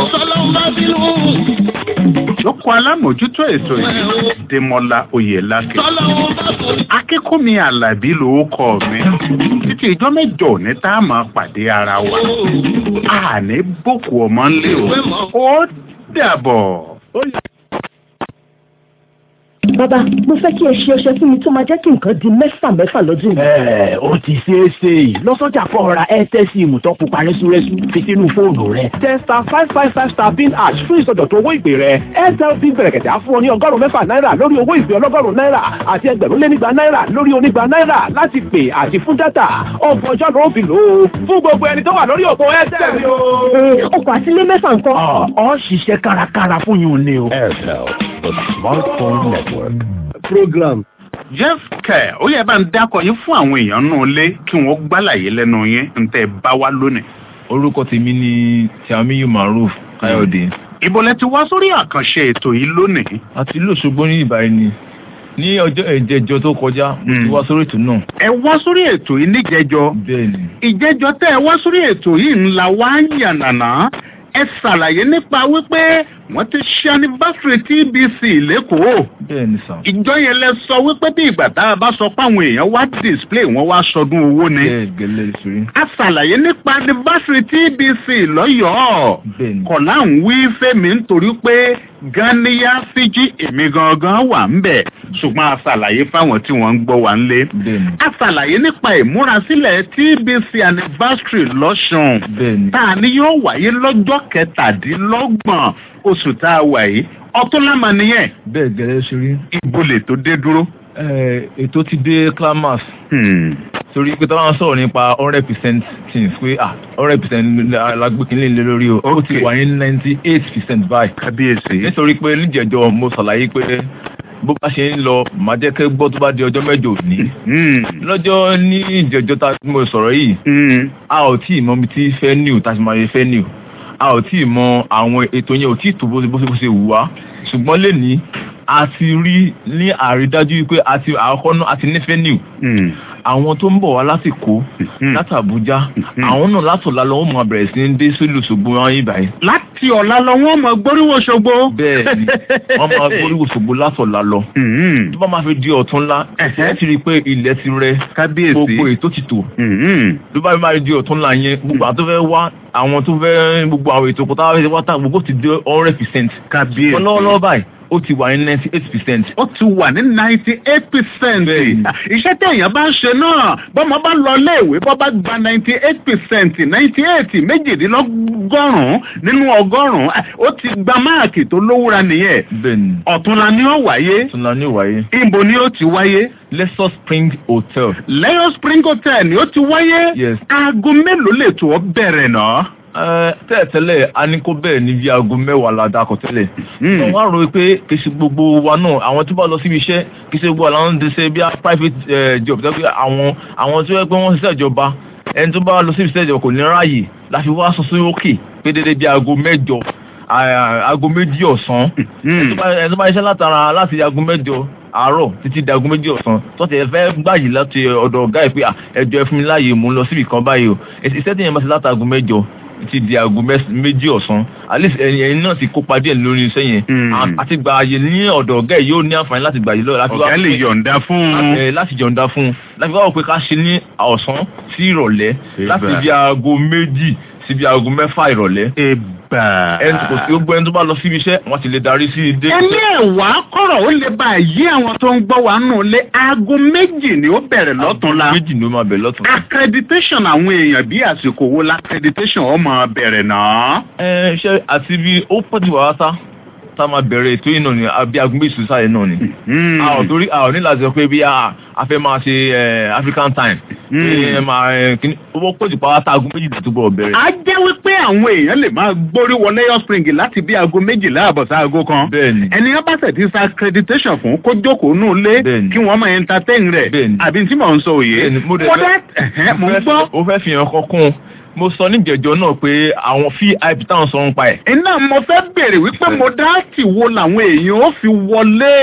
lóko alámòjútó ètò yìí dèmọlá oyèlákè akínkùnmi alábí lórúkọ mi títí ìjọ mẹjọ ní tá a máa pàdé ara wa àní bòkù ọmọ ńlẹ o ó dàbọ̀. bàbá mo fẹ́ kí ẹ ṣe ọṣẹ fún mi tó máa jẹ́ kí nǹkan di mẹ́fà mẹ́fà lọ́dún yìí. ẹ ó ti ṣeé ṣe lọ́sọ́jà kọ́ ra airtel sim tó pupa rẹ́súrẹ́sú fi sínú fóònù rẹ tẹ star five five five star pin hash fún ìsọdọ̀tun owó ìpè rẹ airtel pin bẹ̀rẹ̀kẹ̀tẹ̀ á fún ọ ní ọgọ́rùn-ún mẹ́fà náírà lórí owó ìpè ọlọ́gọ́rùn-ún náírà àti ẹgbẹ̀rún lé nígba náírà lórí onígba náírà láti pè àti fún dátà ọgbọ̀n ọjọ́ ló fi lò ó fún gbogbo ẹni tó wà lórí òpó airtel ni o. ọkọ̀ àtìlé mẹ́fà nǹkan. ọ ṣiṣẹ́ kárakára fún yín ni o. Airtel, the smartphone network. program. jeff kẹ ó yẹ bá ń dákọ yín fún àwọn èèyàn náà lé kí wọn gbálàyé lẹnu yín ń tẹ bá wá lónìí. orúkọ tèmi ni tiamiyu maruf káyọ̀dé. ibo lẹ ti wá sórí àkànṣe ètò yìí lónìí. àti lóṣogbo ní ìbàyìí ni ní ọjọ́ ìjẹjọ tó kọjá mo ti wá sórí ètò náà. ẹ wá sórí ètò yìí níjẹjọ. bẹ́ẹ̀ni. ìjẹjọ tẹ ẹ wá sórí ètò yìí ńlá wá ń yànnàná ẹ ṣàlàyé nípa wípé wọ́n ti ṣe anniversary tbc lẹ́kọ̀ọ́. bẹ́ẹ̀ni sàn. ìjọ yẹn lẹ sọ wípé bí ìgbà tá a bá sọ pé àwọn èèyàn wá display wọn wá sọdún owó ni. bẹ́ẹ̀ gẹ́lẹ́ ìṣòrí. a ṣàlàyé nípa anniversary tbc lọ́yọ̀ọ́. bẹ́ẹ̀ni. kọ̀lá ń wí fẹ́mi nítorí pé ganiya fiji èmi gangan wà ń bẹ̀ ṣùgbọ́n a ṣàlàyé fáwọn tí wọ́n ń gbọ́ wà ń lé. bẹ́ẹ̀ni. a ṣàlàyé nípa ìmúrasílẹ̀ tbc anniversary lọ́sùn. bẹ́ẹ̀ni. tá a ní yóò wáyé lọ́jọ́ kẹtàdínlọ́gbọ̀n oṣù tá a wà yìí ọtún lámà nìyẹn. bẹ́ẹ̀ gẹ́lẹ́ ìṣòrí. ibo lè tó dé dúró. ètò ti dé clamas. torí pé táwọn sọ̀rọ̀ nípa hundred percent things pé ah hundred percent alágbèkínlé lé lórí o ó ti wà ní ninety eight percent báyìí. kábíyèsí. nítorí pé níjẹ̀jọ mo ṣàlàyé pé bó bá ṣe ń lọ màá jẹ́ kẹ́ gbọ́ tó bá di ọjọ́ mẹ́jọ òní. lọ́jọ́ ní ìjẹ̀jọ́ tá mo sọ̀rọ̀ yìí a ò tí ì mọ ibi tí fẹ́ níw tá a ti máa yẹ fẹ́ níw a ò tí ì mọ àwọn ètò yẹn ò tí ì tó bó bó ṣe wù wá ṣùgbọ́n lẹ́ni a ti rí ní àrídájú pé a ti àkọ́kọ́ náà a ti nífẹ̀ẹ́ níw àwọn tó ń bọ̀ wá lásìkò láti àbújá àwọn náà láti ọ̀la lọ́wọ́ máa bẹ̀rẹ̀ sí ní dé sílùú ṣògbó wọn yín báyìí. láti ọ̀la lọ wọ́n mọ gbóríwò ṣogbo. bẹ́ẹ̀ni wọ́n máa gbóríwò ṣògbó láti ọ̀la lọ. tó bá máa fi di ọ̀tún ńlá ẹ ti rí i pé ilẹ̀ ti rẹ gbogbo ètò ti tò. tó bá máa di ọ̀tún ńlá yẹn gbogbo àwọn tó fẹ́ wá àwọn tó fẹ́ gbogbo àwọn ètò kọ́tà wá gbogbo ti di hundred percent. kábíyèsí lọ́wọ́lọ́wọ́ báyìí ó ti wà ní ninety eight percent. ó ti wà ní ninety eight percent. iṣẹ́ tí èèyàn bá ń ṣe náà bọ́mọ bá lọ léèwé bọ́ bá gba ninety eight percent ninety eight méjìdínlọ́gọ́rùn-ún nínú ọgọ́rùn-ún ó ti gba máàkì tó lówúra nìyẹn. bẹ́ẹ̀ni. ọ̀túnla ni ó wáyé. ọ̀túnla ni ó wáyé. ibo ni ó ti wáyé. Leisure Spring Hotel. Leisure Spring Hotel ni ó ti wáyé. yes. aago mélòó lè tó ọ bẹ̀rẹ̀ náà tẹ́lẹ̀tẹ́lẹ̀ a ní kó bẹ́ẹ̀ ní bí aago mẹ́wàá la dakọ̀ tẹ́lẹ̀. wọ́n wá rò pé kì í ṣe gbogbo wa náà àwọn tó bá lọ síbi iṣẹ́ kì í ṣe gbogbo àwọn tó ṣe bí i private job tẹ́lẹ̀ àwọn àwọn tó yẹ pé wọ́n ṣiṣẹ́ ìjọba ẹni tó bá lọ síbi iṣẹ́ ìjọba kò ní ráàyè láti wá sọ sí òkè pé dédé bí aago mẹ́jọ aago méjì ọ̀sán ẹni tó bá ṣiṣẹ́ látara láti aago mẹ́jọ àárọ̀ títí di aago méjì ọ̀sán tọ́tí ẹ fẹ́ gbàyè láti ọ̀dọ̀ ọ̀gá ẹ̀ pé ẹjọ́ ẹ fún mi láàyè mò ń lọ síbi kan báyìí o iṣẹ́ tí yẹn bá ti láti aago mẹ́jọ ti di aago méjì ọ̀sán at least ẹ̀yin náà ti kópa díẹ̀ lórí iṣẹ́ yẹn àti gba àyè ní ọ̀dọ̀ ọ̀gá ẹ̀ yóò ní àǹfààní láti gbà yìí lọ́wọ́. ọ̀gá lè yọ̀ǹda fún un. láti yọ̀ǹda fún un láti wá wò pé ká ṣe ní ọ̀sán sí ìrọ̀lẹ́ láti bí aago méjì sí bí aago mẹ́fà ìrọ̀lẹ́. ẹ̀bà. ẹni kò sí gbogbo ẹni tó bá lọ síbi iṣẹ́ wọ́n ti lè darí sí ilé. ẹni ẹ̀wà kọ̀rọ̀ ó lè bá yí àwọn tó ń gbọ́ wa nù lé aago méjì ni ó bẹ̀rẹ̀ lọ́tún la. aago méjì ni ó máa bẹ̀rẹ̀ lọ́tún la. accreditation àwọn èèyàn bí àsìkò wo la accreditation ó máa bẹ̀rẹ̀ náà. ẹ ṣe àti bí ó pọ̀ jù wá sá tá a máa bẹ̀rẹ̀ ètò yìí náà ni àbí aago méjì sùsàlẹ̀ náà ni. a ò torí a ò ní láti sọ pé bí a fẹ́ máa ṣe African time. ẹ máa kíní owó pọ̀jù pa wáta aago méjì tó gbọ́ bẹ̀rẹ̀. a jẹ́ wípé àwọn èèyàn lè máa gbórí wọlé yọ spring láti bí aago méjìlá àbọ̀ sí aago kan. bẹ́ẹ̀ni. ẹni bá ṣe ti sa accreditation fún kó jókòó nù lé kí wọ́n máa entertain rẹ̀. bẹ́ẹ̀ni. àbí tí mò ń sọ òye. bẹ́ẹ̀ni mo dẹ̀ fẹ́ mo ń gbọ́. o fẹ́ fi hàn kọ́kún mo sọ níjẹjọ náà pé àwọn vip táwọn sọ ń pa ẹ. iná mo fẹ́ bèrè wípé mo dáàtì wo làwọn èèyàn ó fi wọlé.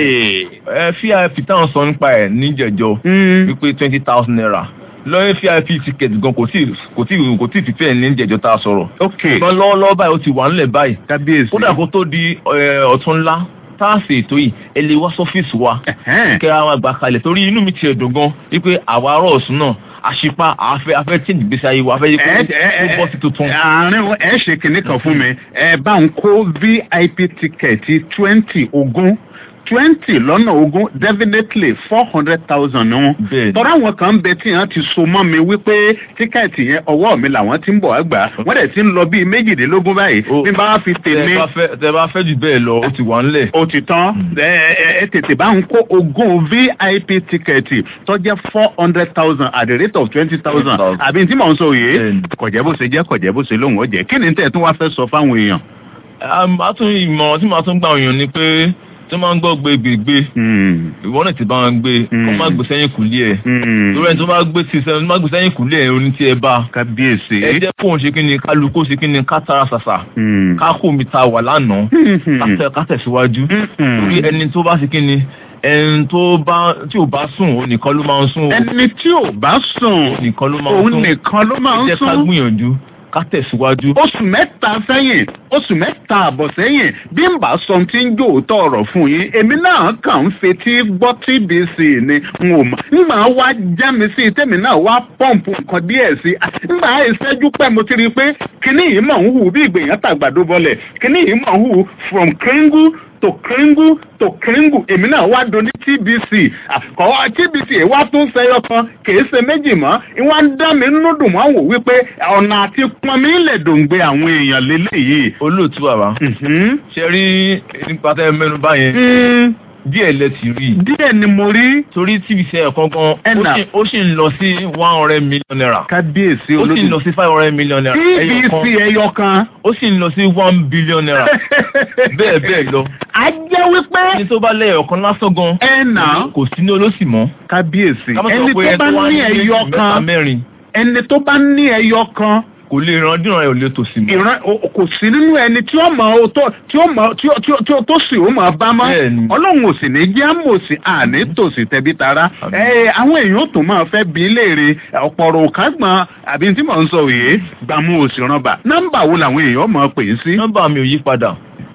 ẹ vip táwọn sọ ń pa ẹ níjẹjọ wípé twenty thousand naira lọ́yẹ́ vip ticket gan kò tí kò tí kò tí fífẹ́ ní ìjẹjọ tá a sọ̀rọ̀. ok ṣùgbọ́n lọ́wọ́lọ́wọ́ báyìí ó ti wà ńlẹ̀ báyìí. kábíyèsí. kódà kó tó di ọ̀tún ńlá tá a ṣe ètò yìí ẹ lè wá sọ́fíìsì wa kẹ́ra wọn gbà kalẹ̀ torí inú mi ti ẹ̀dùn gan wípé àwa ará ọ̀sùn náà àṣìpá àfẹ́ afẹ́ tí ìgbésí ayé wa afẹ́ yìí kó bọ́ sí tuntun. àárín ẹ ṣe kinní kan fún mi ẹ bá ń kó vip tíkẹ̀tì twenty ogún twenty lọ́nà ogún definitely four hundred thousand ni wọn. tọ́ra àwọn kan ń bẹ tí wọ́n ti so mọ́ mi wípé tíkẹ́ẹ̀tì yẹn ọwọ́ mi làwọn ti ń bọ̀ àgbà wọ́n dẹ̀ ti ń lọ bíi méjìdínlógún báyìí bí n bá fi tèmi. tẹ bá fẹ́ tẹ bá fẹ́ jù bẹ́ẹ̀ lọ ó ti wà ńlẹ̀. ó ti tán ẹ ẹ ẹ tètè bá ń kó ogún vip tíkẹ́ẹ̀tì tó jẹ́ four hundred thousand at the rate of twenty thousand àbí tí mò ń sọ yìí kọ̀jẹ́ bó ṣe jẹ́ kọ̀jẹ́ bó ṣe lóhùn ó jẹ́ kí ni tẹ̀ tún wá fẹ́ sọ fáwọn èèyàn. a tún ìmọ̀ràn tí màá tún gbà èèyàn ni pé tí wọ́n máa ń gbọ́ gbégbégbé ìwọ náà ti bá wọn gbé kó má gbé sẹ́yìn kùlé ẹ̀ torí ẹni tó bá gbé sí sẹ́yìn tó má gbé sẹ́yìn kùlé ẹ̀ oní tí ẹ bá kábíyèsí ẹ jẹ́ kóun ṣe kí ni kálukú ṣe kí ni ká tara ṣàṣà ká kó mi ta wà lánàá ká tẹ̀síwájú torí ẹni tó bá ṣe kí ni ẹni tó bá tí ò bá sùn òun nìkan ló máa ń sùn. ẹni tí ò bá sùn nìkan ló máa ń sùn òun nìkan ló máa ń ẹ jẹ́ ká sùn. gbìyànjú ká tẹ̀síwájú. oṣù mẹ́ta sẹ́yìn oṣù mẹ́ta àbọ̀ sẹ́yìn bí n bá sọ tí ń jó òótọ́ ọ̀rọ̀ fún yín èmi náà kàn ń fetí gbọ́ tbc ni n ò mọ̀ n máa wá já mi sí tèmi náà wá pọ́ǹpù nǹkan díẹ̀ sí i n máa ìṣẹ́jú pẹ́ mo ti rí i pé kíní yìí mọ̀ ń hù bí ìgbìyàn tàgbàdo bọ́lẹ̀ kíní yìí mọ̀ ń hù from kringle to kringle to kringle èmi náà wá do ní tbc àkọ́wá tbc ẹ̀ wá tún sẹ́yọ kan kìí ṣe méjì mọ́ ìwọ́n ń dá mi nínú dùn wọ́n wò wípé ọ̀nà àti pọnmi lè dòǹgbẹ àwọn èèyàn lélẹ́yìí. olóòtú bàbá ṣe rí nípa tẹ́ mẹ́nu báyẹn díẹ̀ lẹ ti rí. díẹ̀ ni mo rí. torí tvc ẹ̀ kankan Ẹ̀nà. ó sì- ó sì ń lọ sí one hundred million naira. kábíyèsí ó sì ń lọ sí five hundred million naira. ẹyọ kan. tbc ẹyọ kan. ó sì ń lọ sí one billion naira. bẹ́ẹ̀ bẹ́ẹ̀ lọ. a jẹ́ wípé. ẹni tó bá lẹ́yọ̀ kan lásán gan. ẹ̀nà. kò sí ní olóṣì mọ́. kábíyèsí Ká má sọ ẹni pé tó ẹni bá tó wá ní ní méjì, ẹyọ mẹ́ta, kan mẹ́rin. ẹni tó bá ní ẹyọ kan kò lè ran díran ẹ̀ ò lè tòsí mọ́. ìran o- kò sí nínú ẹni tí ó mọ o tó tí ó mọ tí ó tí ó tí ó tó sì ó mọ bá mọ ọlọ́run ò sì ní jẹ́ àmòsí àní tòsí tẹ̀bí tara ẹ àwọn èèyàn ó tún máa fẹ́ bí léèrè ọ̀pọ̀rọ̀ òkágbọ̀n àbí tí mò ń sọ òye gbàmú òsì rànbà nọ́mbà wo làwọn èèyàn mọ̀ pè é sí. nọ́mbà mi ò yí padà.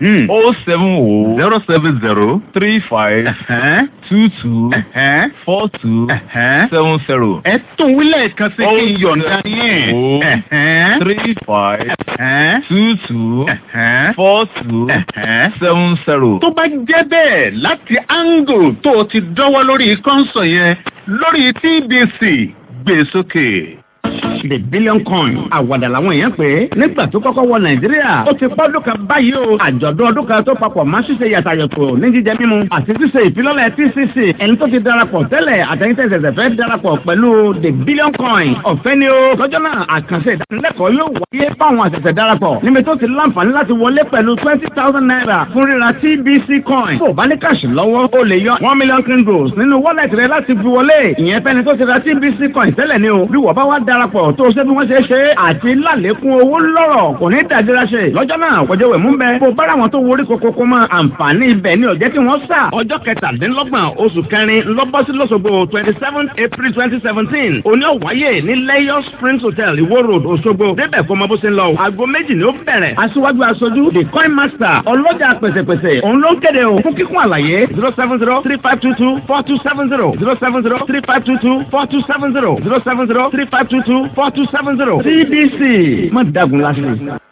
o seven o. zero seven zero. three five. two two. four two. seven zero. ẹ tún wílẹ̀ kan sí kí n yọ̀ǹda yín. three five. two two. four two. seven zero. tó bá jẹ́ bẹ́ẹ̀ láti angle tó o ti dọ́wọ́ lórí kọ́ńsọ̀ yẹn lórí tbc gbé sókè. the billion coin àwàdà làwọn èèyàn pé nígbà tó kọ́kọ́ wọ nàìjíríà ó ti pọ́ ọdún kan báyìí o àjọ̀dún ọdún kan tó papọ̀ máa ṣíṣe yàtàyàtọ̀ ní jíjẹ mímu àti ṣíṣe ìfilọ́lẹ̀ tcc ẹni tó ti darapọ̀ tẹ́lẹ̀ àtẹ̀yìntẹ̀sẹ̀sẹ̀ fẹ́ darapọ̀ pẹ̀lú the billion coin ọ̀fẹ́ ni o lọ́jọ́ náà àkànṣe ìdánilẹ́kọ̀ọ́ yóò wáyé fáwọn àṣẹ̀ṣẹ̀ darapọ̀ níbi tó ti láǹfààní láti wọlé pẹ̀lú twenty thousand naira fún ríra tbc coin bó o bá ní káàṣì lọ́wọ́ o lè yọ one million kringles nínú wallet rẹ láti fi wọlé ìyẹn fẹ́ni tó ti ra tbc coin tẹ́lẹ̀ ni o bí wọ́n bá wá darapọ̀ tó o ṣe bí wọ́n ṣe ṣe àti lálékún owó lọ́rọ̀ kò ní dàdíra ṣe lọ́jọ́ náà kọjá wẹ̀ mú bẹ bó o bára wọn tó worí kokoko mọ́ àǹfààní ibẹ̀ ni ọ̀jẹ́ kí wọ́n sà ọjọ́ kẹtàdínlọ́gbọ̀n oṣù kẹrin lọ́bọ́sí lọ́sọ̀gbọ̀ twenty seven april twenty seventeen òní ọ̀wáyé ní lẹ́yọ̀ springs hotel ìwó road òṣogbo débẹ̀ kọ́ ọmọ bó ṣe ń lọ o aago méjì ni ó bẹ̀rẹ̀ aṣíwájú aṣojú the coin master ọlọ́jà pẹ̀sẹ̀pẹ̀sẹ̀ òun ló ń kéde o fún kíkún àlàyé zero seven zero three five two two four two seven zero zero seven zero three five two two four two seven zero zero seven zero three five two two four two seven zero cdc má dagun lásìkò.